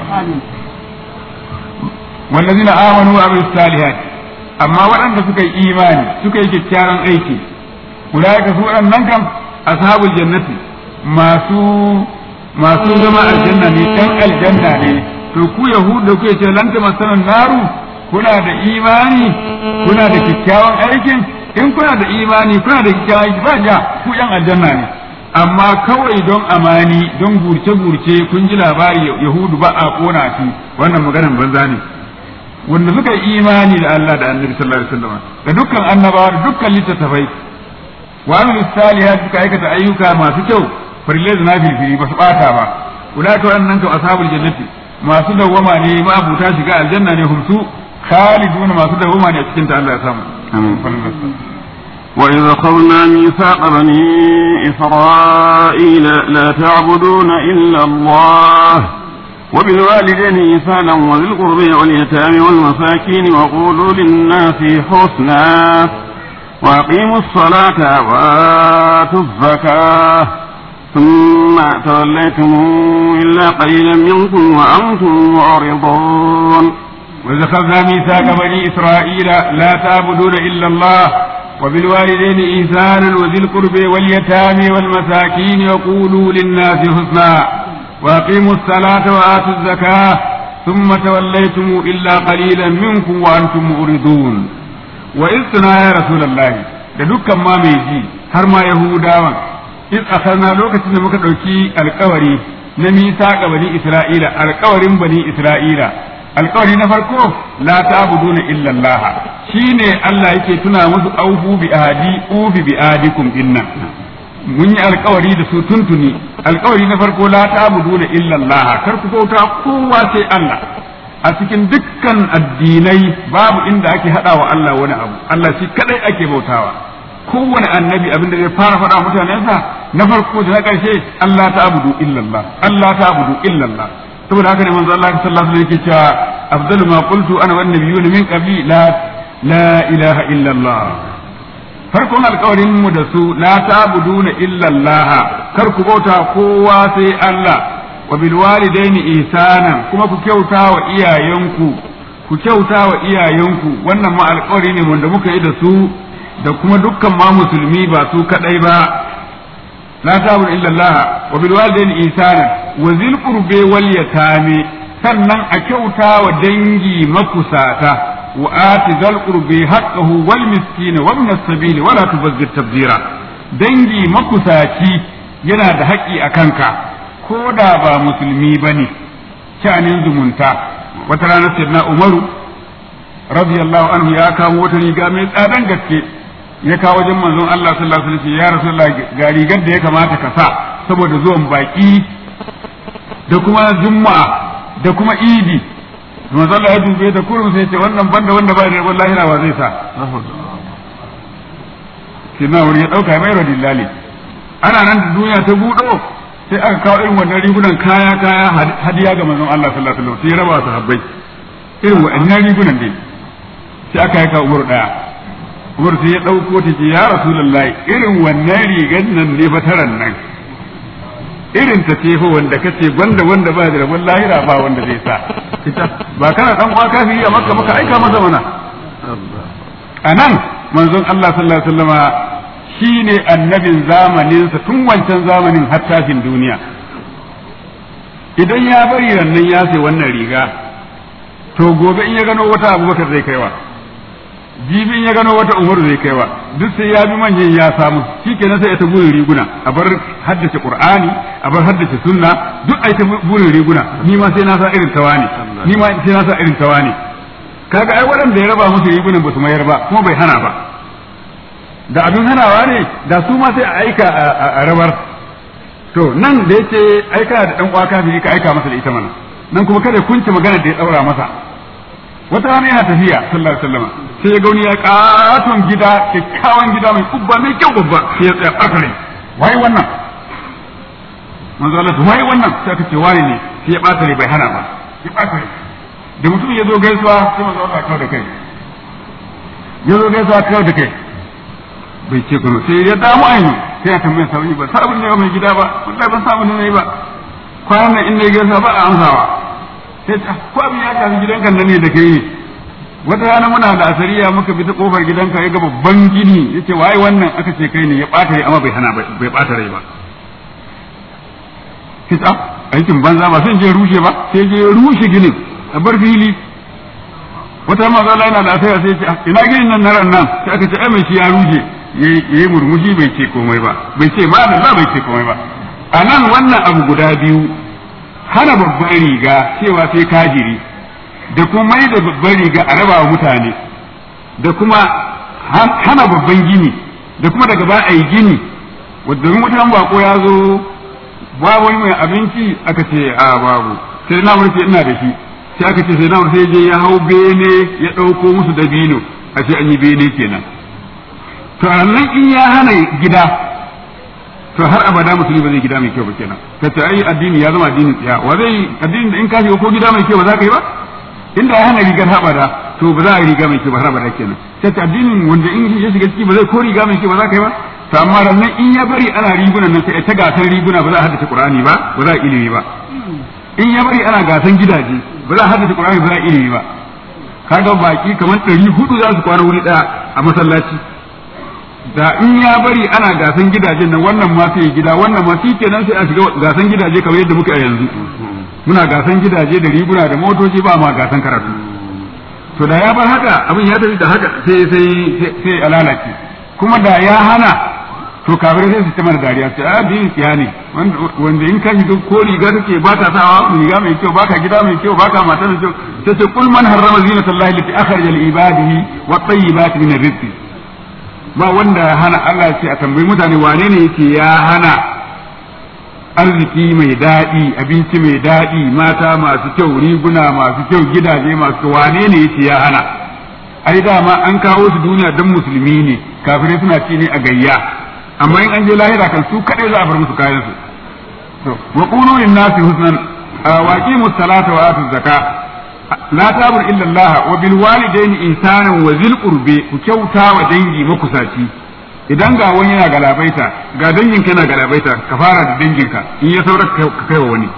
wallazina amanu wa amilus salihat amma waɗanda suka yi imani suka yi kyakkyawan aiki ulaika su waɗannan kam ashabul jannati masu masu zama aljanna ne ɗan aljanna ne to ku yahudu da kuke ce lanta masanan naru kuna da imani kuna da kyakkyawan aikin in kuna da imani kuna da kyakkyawan aiki ba ja ku yan aljanna ne amma kawai don amani don gurce-gurce kun ji labari yahudu ba a kona shi wannan maganan banza ne wanda suka yi imani da Allah da annabi sallallahu alaihi wasallam da dukkan annabawa da dukkan littattafai wa amilu salihat suka aikata ayyuka masu kyau farillai da nafilfili ba su bata ba ulaka wannan kan ashabul jannati masu dawwama ne ma abuta shiga aljanna ne humsu khaliduna masu dawwama ne a cikin ta Allah ya samu amin وإذ أخذنا ميثاق بني إسرائيل لا تعبدون إلا الله وبالوالدين إحسانا وذي القرب واليتامى والمساكين وقولوا للناس حسنا وأقيموا الصلاة وآتوا الزكاة ثم توليتم إلا قليلا منكم وأنتم معرضون وإذ أخذنا ميثاق بني إسرائيل لا تعبدون إلا الله وبالوالدين إحسانا وذي القرب واليتامى والمساكين وقولوا للناس حسنا وأقيموا الصلاة وآتوا الزكاة ثم توليتم إلا قليلا منكم وأنتم مؤردون وإذ يا رسول الله da dukkan ma mai ji har ma Yahudawan iz akhadna lokacin da muka ɗauki alkawari na misaqa bani Isra'ila alkawarin bani Isra'ila alkawari na farko la ta'buduna illa Allah shine Allah yake tuna musu aufu bi ahadi ufi bi ahadikum inna mun yi alkawari da su tuntuni alkawari na farko la ta'buduna illa Allah kar ku bauta kowa sai Allah a cikin dukkan addinai babu inda ake hada wa Allah wani abu Allah shi kadai ake bautawa kowane annabi abin da zai fara faɗa mutanensa na farko da na ƙarshe Allah ta'budu illa Allah Allah ta'budu illa Allah saboda haka ne manzo Allah sallallahu alaihi wasallam yake cewa afdalu ma qultu ana wan nabiyyuna min qabli la la ilaha illa Allah farkon alkawarin mu da su la ta'buduna illa Allah kar ku bauta kowa sai Allah wa bil walidaini ihsanan kuma ku kyauta wa iyayenku ku kyauta wa iyayenku wannan ma alkawari ne wanda muka yi da su da kuma dukkan ma musulmi ba su kadai ba la ta'budu illa Allah wa bil walidaini ihsanan wa zil qurbi wal yatami sannan a kyauta wa dangi makusata وآت ذا القرب حقه والمسكين وابن السبيل ولا تبذر تبذيرا dangi makusaci yana da haƙƙi a kanka ko da ba musulmi ba ne sha'anin zumunta wata rana sayyidina umaru radiyallahu anhu ya kamo wata riga mai tsadan gaske ya kawo wajen manzon Allah sallallahu alaihi wasallam ya rasulullah ga rigar da ya kamata ka sa saboda zuwan baki da kuma juma'a da kuma idi manzo Allah ya dube da kurum sai ce wannan banda wanda ba da wallahi na wa zai sa kina wuri ya dauka mai radillali ana nan da duniya ta budo sai aka kawo irin wannan rigunan kaya kaya hadiya ga manzon Allah sallallahu alaihi wasallam sai ya raba su habbai irin wannan rigunan dai sai aka yi ka umar daya umar sai ya dauko ta ce ya rasulullahi irin wannan rigan nan ne fataran nan irin ta ce fa wanda kace banda wanda ba da rabon lahira ba wanda zai sa ita ba kana dan uwa kafiri a makka maka aika masa mana anan manzon Allah sallallahu alaihi wasallama shine annabin zamanin sa tun wancan zamanin har tashin duniya idan ya bari rannan ya sai wannan riga to gobe in ya gano wata abubakar zai kaiwa jibi in ya gano wata umar zai kaiwa duk sai ya bi manyan ya samu shikenan sai ya ta burin riguna a bar haddace qur'ani a bar haddace sunna duk ai ta burin riguna ni ma sai na sa irin tawani ni ma sai na sa irin tawani kaga ai waɗanda ya raba musu rigunan ba su mayar ba kuma bai hana ba da abin hanawa ne da su ma sai a aika a rabar to nan da yake aika da dan uwa kafiri ka aika masa da ita mana nan kuma kada kunce magana da ya daura masa wata rana yana tafiya sallallahu alaihi wasallam sai ya ga wani ya katon gida kyakkyawan gida mai kubba mai kyau babba sai ya tsaya ɓarkare wai wannan manzo Allah wai wannan sai aka ce wani ne sai ya ɓata bai hana ba ya ɓata da mutum ya zo gaisuwa sai manzo Allah kawo da kai ya zo gaisuwa kawo da kai bai ce kuma sai ya damu ainihin sai ya tambaya sabon ba sabon ne mai gida ba wallahi ban sabon ne ba kwanan nan inda ya gaisuwa ba a amsawa sai ta ko abin ya tafi gidanka nan ne da kai ne wata rana muna da asariya muka bi ta kofar gidanka ya ga babban gini yace wai wannan aka ce kai ne ya bata rai amma bai hana bai bata rai ba kita aikin banza ba sai je rushe ba sai je rushe ginin a bar fili wata mazala yana da asariya sai ce ina ginin nan na ran nan sai aka ce ai mai shi ya rushe yayi murmushi bai ce komai ba bai ce ma da bai ce komai ba a nan wannan abu guda biyu hana babban riga cewa sai kajiri da kuma mai da babban riga a raba wa mutane da kuma hana babban gini da kuma daga ba a yi gini wadda mutan bako ya zo babu wani mai abinci aka ce a babu sai na ce ina da shi sai aka ce sai na sai je ya hau bene ya ɗauko musu dabino a ce an yi bene kenan to nan in ya hana gida to har abada musulmi ba zai gida mai kyau ba kenan ka ce ai addini ya zama addinin tsiya wa zai addini da in ka shiga ko gida mai kyau ba za ka yi ba inda ya hana rigar habada to ba za a yi riga mai kyau ba har abada kenan sai addinin wanda in ya shiga ciki ba zai ko riga mai kyau ba za ka yi ba to amma rannan in ya bari ana rigunan nan sai ta gasar riguna ba za a haddace qur'ani ba ba za a ilimi ba in ya bari ana gasan gidaje ba za a haddace qur'ani ba za a ilimi ba kaga baki kamar ɗari hudu za su kwana wuri ɗaya a masallaci da in ya bari ana gasan gidajen nan wannan ma sai gida wannan ma kenan sai a shiga gasan gidaje kamar yadda muke a yanzu muna gasan gidaje da riguna da motoci ba ma gasan karatu to da ya bar haka abin ya tafi da haka sai sai sai a lalace kuma da ya hana to kafirai sai su ta mana dariya sai a biyin kiya ne wanda in ka shiga ko riga kake ba ka sawa riga mai kyau baka gida mai kyau baka mata mai kyau sai ce kul man harrama zinatallahi lati akhraja li ibadihi wa tayyibati min rizqi ba wanda hana Allah ce a tambayi mutane wane ne yake ya hana arziki mai daɗi abinci mai daɗi mata masu kyau riguna masu kyau gidaje masu kyau wane ne yake ya hana ai dama an kawo su duniya don musulmi ne kafirai suna ci ne a gayya amma in an je lahira kan su kadai za a bar musu kayan su to wa qulu lin nasi husnan wa aqimus salata wa atuz zakat la tabur illa Allah wa bil walidaini ihsanan wa zil qurbi ku kyauta wa dangi makusaci idan ga wani yana galabaita ga dangin kana galabaita ka fara da danginka in ya saura ka kai wa wani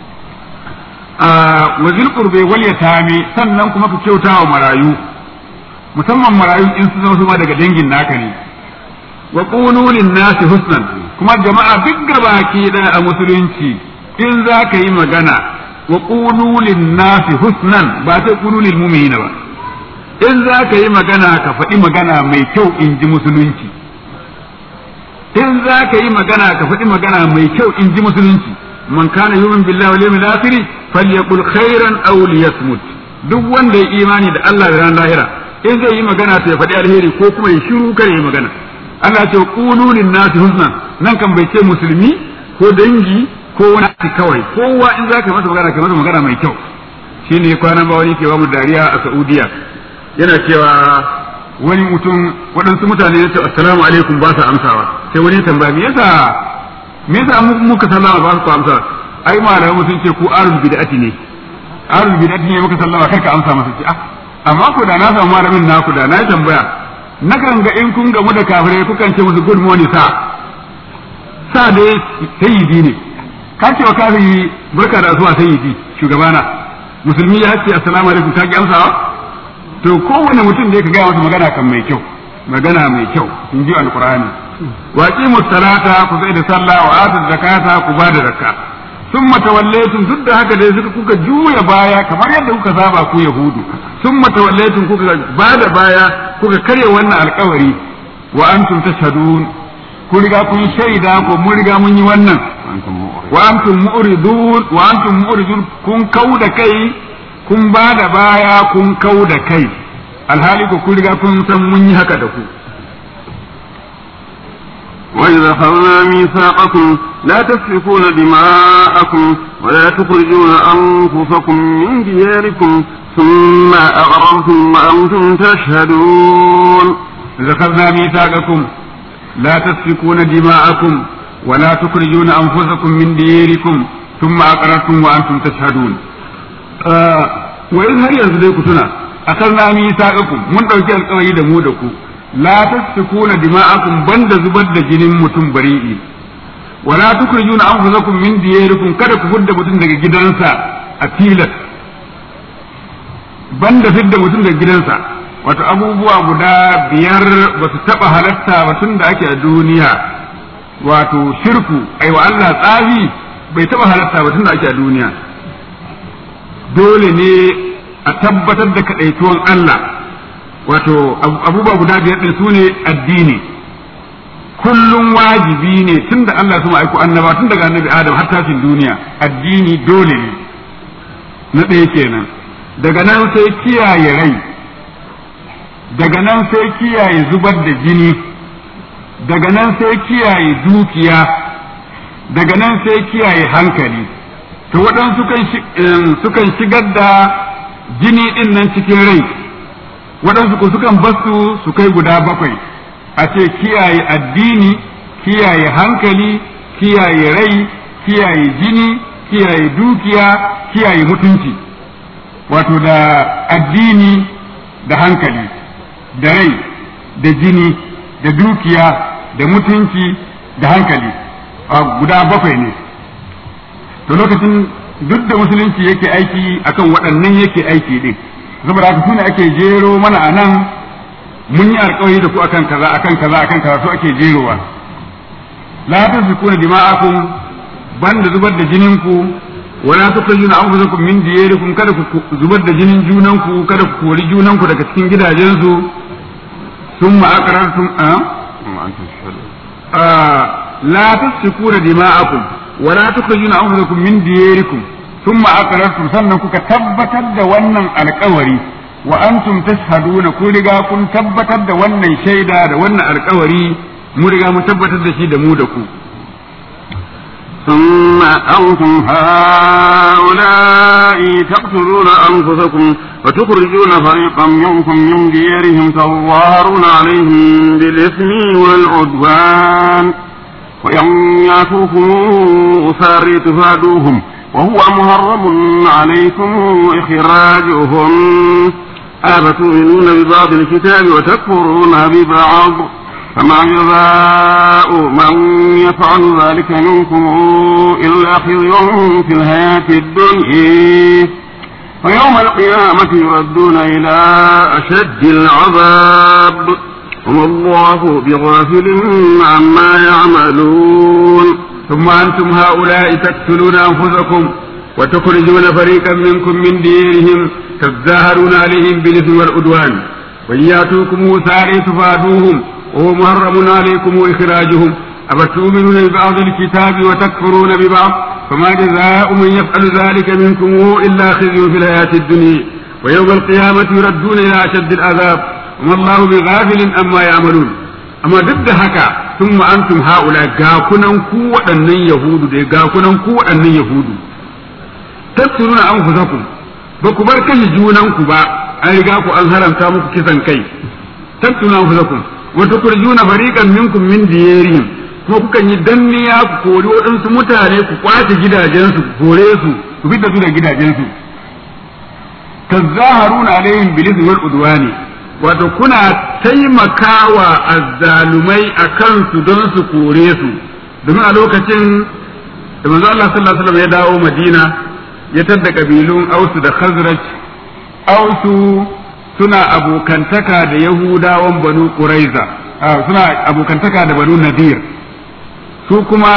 wa zil qurbi wal yatami sannan kuma ku kyauta wa marayu musamman marayu in su zama su ma daga dangin naka ne wa qulu lin nasi husnan kuma jama'a duk gabaki da a musulunci in za ka yi magana wa qulu lin nasi husnan ba ta qulu lil mu'minina ba in za ka yi magana ka faɗi magana mai kyau in ji musulunci in za ka yi magana ka faɗi magana mai kyau in ji musulunci man kana yumin billahi wal yawmil akhir falyaqul khairan aw liyasmut duk wanda ya imani da Allah da ran lahira in zai yi magana to ya faɗi alheri ko kuma ya shiru kare ya magana Allah ce qulu lin nasi husnan nan kan bai ce musulmi ko dangi ko wani kawai kowa in zaka masa magana ka masa magana mai kyau shine kwanan ba wani ke ba mu dariya a Saudiya yana cewa wani mutum waɗansu mutane ya ce assalamu alaikum ba sa amsawa sai wani tambaya me yasa me yasa muka sallama ba su amsa ai malamai sun ce ku arul bid'ati ne arul bid'ati ne muka sallama kai ka amsa masa ce ah amma ku da na samu malamin naku da na tambaya nakan ga in kun gamu da kafirai kukan ce musu good morning sa sa dai sayyidi ne ka ce wa kafiri barka da zuwa sayyidi shugabana musulmi ya ce assalamu alaikum ka ki amsawa to kowane mutum da ka gaya masa magana kan mai kyau magana mai kyau in ji alqur'ani wa aqimu salata ku sai da sallah wa atu zakata ku ba da zakka summa tawallaytum duk da haka dai suka kuka juya baya kamar yadda kuka saba ku yahudu summa tawallaytum kuka ba da baya kuka karya wannan alkawari wa antum tashhadun ku riga kun shaida ko mun riga mun yi wannan wa antum mu'ridun wa antum mu'ridun kun kauda kai kun ba da baya kun kauda kai alhali ko kun riga kun san mun yi haka da ku وإذا أخذنا ميثاقكم لا تسفكون دماءكم ولا تخرجون أنفسكم من دياركم ثم أغررتم وأنتم تشهدون إذا أخذنا ميثاقكم لا تسفكون دماءكم ولا تخرجون أنفسكم من دياركم ثم أقررتم وأنتم تشهدون آه وإذ هل ينزل كتنا أخذنا ميثاقكم من ɗauki alƙawari da mu da ku la tasfikuna dima'akum banda zubar da jinin mutum bari'i wala tukhrijuna anfusakum min diyarikum kada ku fidda mutum daga gidansa a tilas banda fidda mutum daga gidansa wato abubuwa guda biyar ba su taba halatta ba tun da ake a duniya wato shirku ai wa Allah tsafi bai taba halatta ba tun da ake a duniya dole ne a tabbatar da kadaituwan Allah wato abubuwa guda biyar din sune addini kullum wajibi ne tun da Allah su aiko annaba tun daga annabi Adam har tashin duniya addini dole ne na ɗaya kenan daga nan sai kiyaye rai daga nan sai kiyaye zubar da jini daga nan sai kiyaye dukiya daga nan sai kiyaye hankali to waɗansu sukan shigar da jini ɗin nan cikin rai waɗansu ko sukan basu su kai guda bakwai a ce kiyaye addini kiyaye hankali kiyaye rai kiyaye jini kiyaye dukiya kiyaye mutunci wato da addini da hankali da rai da jini da dukiya da mutunci da hankali guda bakwai ne to lokacin duk da musulunci yake aiki akan waɗannan yake aiki din saboda haka sune ake jero mana a nan mun yi alƙawari da ku akan kaza akan kaza akan kaza to ake jerowa la tasfikuna dima'akum banda zubar da jinin ku wala tukhrijuna anfusakum min diyarikum kada ku zubar da jinin junanku kada ku kori junanku daga cikin gidajensu summa aqrartum a la tasfikuna dima'akum wala tukhrijuna anfusakum min diyarikum thumma aqrartum sannan kuka tabbatar da wannan alƙawari wa antum tashhaduna ku riga kun tabbatar da wannan shaida da wannan alƙawari mu riga mu tabbatar da shi da mu da ku ثم أنتم هؤلاء تقتلون أنفسكم وتخرجون فريقا منكم من ديارهم تظاهرون عليهم بالإثم والعدوان وإن ياتوكم أساري تفادوهم وهو محرم عليكم إخراجهم أفتؤمنون ببعض الكتاب وتكفرون ببعض فما جزاء من يفعل ذلك منكم إلا خزي في الحياة الدنيا ويوم القيامة يردون إلى أشد العذاب وما الله بغافل عما يعملون ثم أنتم هؤلاء تقتلون أنفسكم وتخرجون فريقا منكم من ديرهم تظاهرون عليهم بالإثم والعدوان وإن يأتوكم ساري تفادوهم وهو محرم عليكم إخراجهم أفتؤمنون ببعض الكتاب وتكفرون ببعض فما جزاء من يفعل ذلك منكم إلا خزي في الحياة الدنيا ويوم القيامة يردون إلى أشد العذاب وما الله بغافل أما يعملون أما ضد هكا ثم أنتم هؤلاء غاكنا قوة أن يهود دي غاكنا قوة أن يهود تقتلون أنفسكم بكبر كش جونانكم با أن رجاكم أن هرم تامك كسن كي تقتلون أنفسكم wa tukhrijuna fariqan minkum min diyarihim kuma kukan yi danniya ku kori waɗansu mutane ku kwace gidajensu ku kore su ku fitar su da gidajensu tazaharuna alaihim bil ismi wal udwani wato kuna taimakawa azzalumai akan su don su kore su domin a lokacin da manzo Allah sallallahu alaihi wasallam ya dawo Madina ya tadda kabilun Ausu da Khazraj Ausu suna abokantaka da Yahudawan Banu Quraiza suna abokantaka da Banu Nadir su kuma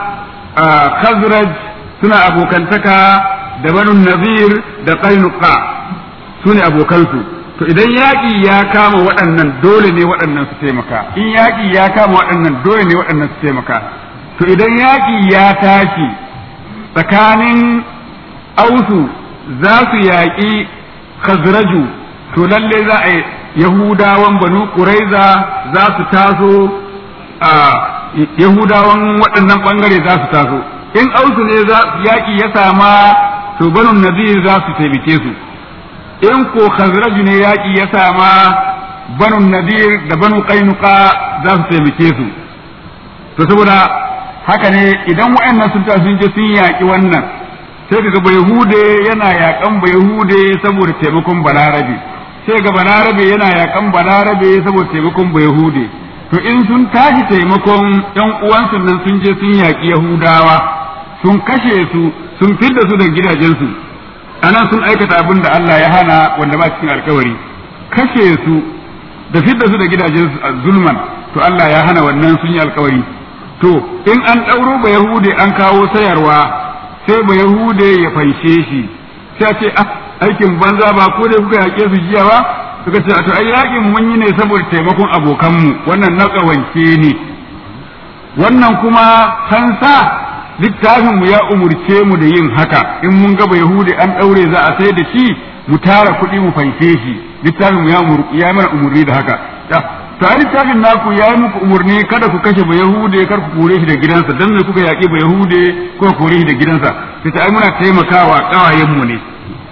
Khazraj suna abokantaka da Banu Nadir da Qainuqa su ne abokansu to idan yaƙi ya kama waɗannan dole ne waɗannan su taimaka in yaƙi ya kama waɗannan dole ne waɗannan su taimaka to idan yaƙi ya tashi tsakanin ausu za su yaƙi khazraju to lalle za a yahudawan banu ƙuraiza za su taso a yahudawan waɗannan ɓangare za su taso in ausu ne yaƙi ya sama to banu nazir za su taimake su in ko khazraju ne yaƙi ya sama banu nadir da banu qainuqa za su taimake su to saboda haka ne idan wa'annan sun ta sun je sun yaƙi wannan sai kaga bayahude yana yaƙan bayahude saboda taimakon balarabe sai ga balarabe yana yaƙan balarabe saboda taimakon bayahude to in sun tashi taimakon ƴan uwansu nan sun je sun yaƙi yahudawa sun kashe su sun fidda su da gidajensu anan sun aikata abin da Allah ya hana wanda ba cikin alkawari kashe su da fidda su da gidajensu a zulman to Allah ya hana wannan sun yi alkawari to in an ɗauro ba yahude an kawo sayarwa sai ba yahude ya fanshe shi sai ce ah aikin banza ba ko dai kuka yaƙe su jiya ba suka ce to ai yaƙin mun yi ne saboda taimakon abokanmu wannan na ƙawance ne wannan kuma kansa littafin mu ya umurce mu da yin haka in mun ga yahudi an daure za a sai da shi mu tara kuɗi mu fanke shi littafin mu ya ya mana umurni da haka to a littafin naku ya yi muku umurni kada ku kashe ba yahude kar ku kore shi da gidansa dan me kuka yaƙi ba yahude ko kore shi da gidansa sai ai muna taimakawa kawayen mu ne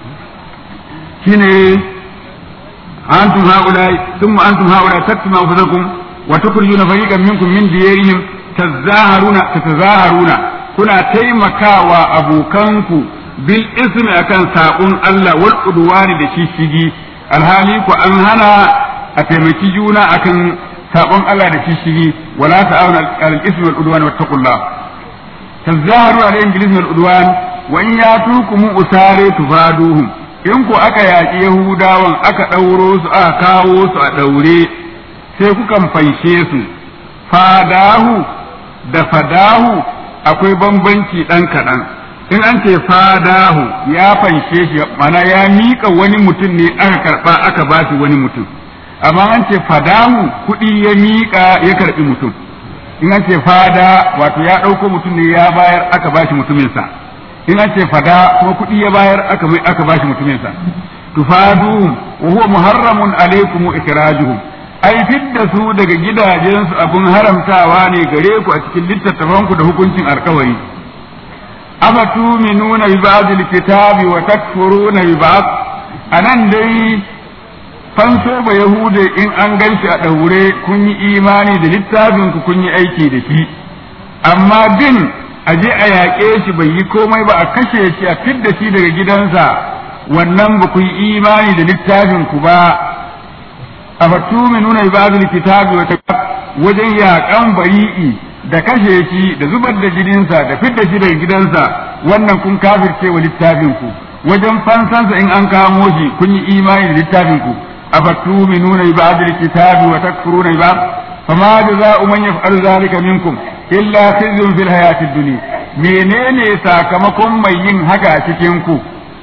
shine antum haula thumma antum haula taktuma anfusakum wa tukhrijuna fariqan minkum min diyarihim tazaharuna tatazaharuna kuna taimakawa abokanku bil ismi akan saƙon Allah wal udwani da shishigi alhali ku an hana a taimaki juna akan saƙon Allah da shishigi wala ta'awuna al ismi wal udwani wattaqullah tazaharu alayhim bil ismi wal udwan wa in yatukum usare tufaduhum in ku aka yaƙi yahudawan aka ɗauro su aka kawo su a ɗaure sai kukan fanshe su fadahu da fadahu akwai bambanci ɗan kaɗan in an ce fadahu ya fanshe shi mana ya miƙa wani mutum ne aka karɓa aka ba shi wani mutum amma an ce fadahu kuɗi ya miƙa ya karɓi mutum in an ce fada wato ya ɗauko mutum ne ya bayar aka ba shi mutuminsa in an ce fada kuma kuɗi ya bayar aka aka ba shi mutuminsa tufaduhum wa huwa muharramun alaikum ikrajuhum ai fidda su daga gidajensu abun haramtawa ne gare ku a cikin littattafanku da hukuncin alkawari afatuminuna bi ba'dil kitabi wa takfuruna bi ba'd anan dai fanso ba yahude in an ganshi a daure kun yi imani da littafin ku kun yi aiki da shi amma bin a je a yaƙe shi bai yi komai ba a kashe shi a fidda shi daga gidansa wannan ba ku yi imani da littafin ku ba afatuminuna bi ba'dil kitabi wa wajen yaƙan bari'i da kashe shi da zubar da jininsa da fidda shi daga gidansa wannan kun kafirce wa littafin ku wajen fansansa in an kamo shi kun yi imani da littafin ku afatuminuna bi ba'dil kitabi wa takfuruna bi ba'd fama jazaa'u man yaf'alu dhalika minkum illa khizyun fil hayatid dunya menene sakamakon mai yin haka a cikin ku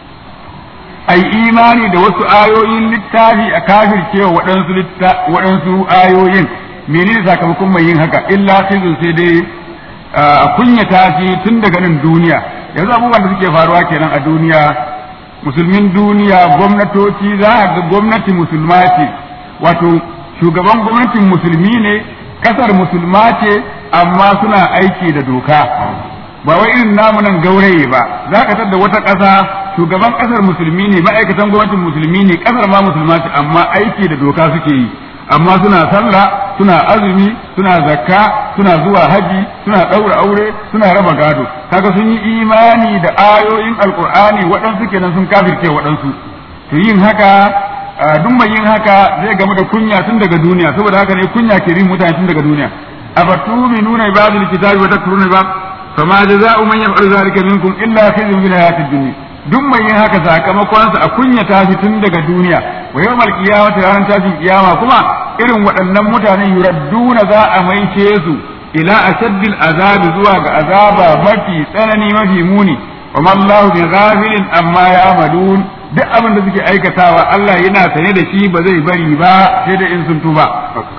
ai imani da wasu ayoyin littafi a kafircewa waɗansu waɗansu ayoyin menene sakamakon mai yin haka illa khizun sai dai a kunyata shi tun daga nan duniya yanzu abubuwan da suke faruwa kenan a duniya musulmin duniya gwamnatoci za a ga gwamnati musulma ce wato shugaban gwamnatin musulmi ne kasar musulma ce amma suna aiki da doka ba wai irin namu nan gauraye ba za ka da wata ƙasa shugaban ƙasar musulmi ne ma'aikatan gwamnatin musulmi ne ƙasar ma musulma ce amma aiki da doka suke yi amma suna sallah suna azumi suna zakka suna zuwa haji suna ɗaura aure suna raba gado kaga sun yi imani da ayoyin alkur'ani waɗansu kenan sun kafirce waɗansu to yin haka duk mai yin haka zai gamu da kunya tun daga duniya saboda haka ne kunya ke bin mutane tun daga duniya afatuminuna ibadul kitabi wa takfuruna ba fama jazaa'u man yaf'alu dhalika minkum illa khizyun fil hayatid dunya duk mai yin haka sakamakonsa a kunyata shi tun daga duniya wa yawmal qiyamati ranar tashin kiyama kuma irin waɗannan mutanen yuradduna za a maishe su ila ashaddil azabi zuwa ga azaba mafi tsanani mafi muni wa mallahu bi ghafilin amma ya'malun duk abin da suke aikatawa Allah yana sane da shi ba zai bari ba sai da in sun tuba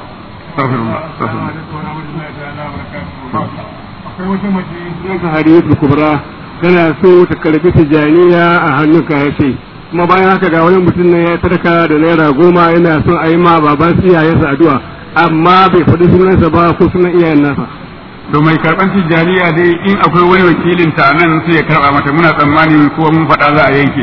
akwai wata mace hadiyatul kubra tana so ta karbi tijaniya a hannunka ya ce kuma bayan haka ga wani mutum ne ya sadaka da naira goma yana son a yi ma baban iyayensa addu'a amma bai faɗi sunansa ba ko sunan iyayen nasa to mai karɓar tijaniya dai in akwai wani wakilin ta nan sai ya karɓa mata muna tsammani ko mun faɗa za a yanke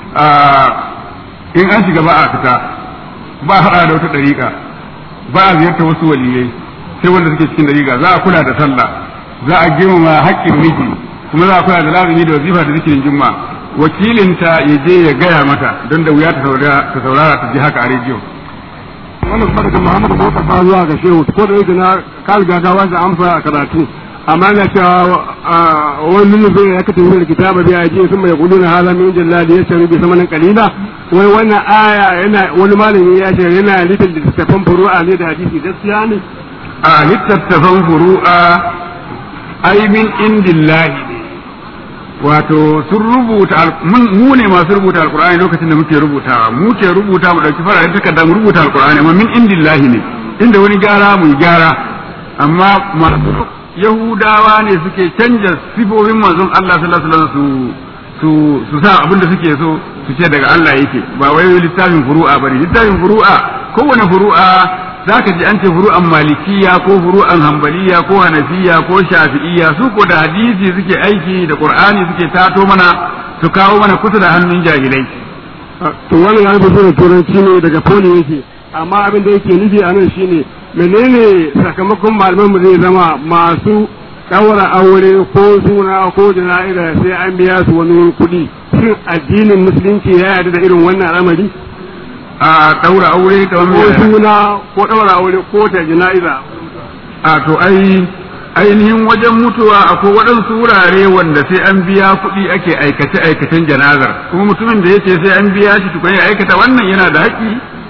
in an shiga ba a fita ba a haɗa da wata ɗariƙa ba a ziyarta wasu waliyai sai wanda suke cikin ɗariƙa za a kula da sallah za a girmama haƙƙin miji kuma za a kula da lazumi da wazifa da zikirin juma wakilinta ya je ya gaya mata don da wuya ta saurara ta ji haka a rediyo wannan kuma daga Muhammadu Bauta ba zuwa ga Shehu ko da yake na ka riga ka wasa amsa a karatu amma na cewa wani nufin ya kata yin kitaba biya ji sun mai gudu na hala min jalla da ya shari bi samanin kalila wai wannan aya yana wani malami ya ce yana litin da littattafan furu'a ne da hadisi gaskiya ne a littattafan furu'a ai min indillahi ne wato sun rubuta mu ne masu rubuta alkur'ani lokacin da muke rubutawa mu ke rubuta mu dauki fararen takarda mu rubuta alkur'ani amma min indillahi ne inda wani gyara mu gyara amma masu yahudawa ne suke canja sifofin manzon Allah sallallahu alaihi wasallam su su sa abin da suke so su ce daga Allah yake ba wai littafin furu'a bane littafin furu'a kowane furu'a zaka ji an ce furu'an malikiya ko furu'an hambaliya ko hanafiya ko shafi'iya su ko da hadisi suke aiki da qur'ani suke tato mana su kawo mana kusa da hannun jahilai to wannan ya rubuta da turanci ne daga poli yake amma abin da yake nufi a nan shine menene sakamakon malaman mu zai zama masu daura aure ko suna ko jana'iza sai an biya su wani kuɗi shin addinin musulunci ya yarda da irin wannan al'amari a daura aure da ko suna ko daura aure ko ta jana'iza a to ai ainihin wajen mutuwa akwai waɗansu wurare wanda sai an biya kuɗi ake aikace aikacen janazar kuma mutumin da yace sai an biya shi tukun ya aikata wannan yana da haƙƙi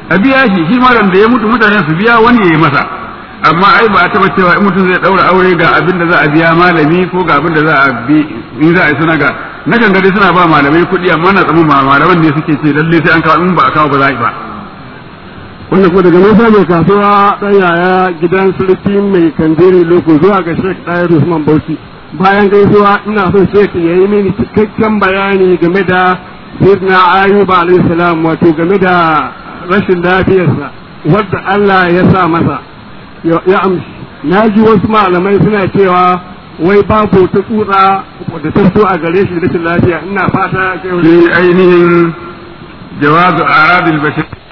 a biya shi shi malam da ya mutu mutane su biya wani ya yi masa amma ai ba a taba cewa in mutum zai daura aure ga abin da za a biya malami ko ga abin da za a bi in za a yi suna ga na kan gari suna ba malamai kuɗi amma na tsamu malaman ne suke ce lalle sai an kawo in ba a kawo ba za a yi ba wanda kuma daga nesa mai kasuwa ɗan yaya gidan sulki mai kandiri loko zuwa ga shek ɗaya usman bauchi bayan gaisuwa ina son shek ya yi mini cikakken bayani game da sayyidina ayuba alayhi salam wato game da rashin lafiyarsa wadda Allah ya sa masa ya amshi na ji wasu malamai suna cewa wai babu ta tsutsa da ta so a gare shi rashin lafiya ina fata shi ainihin jawazu aradil bashar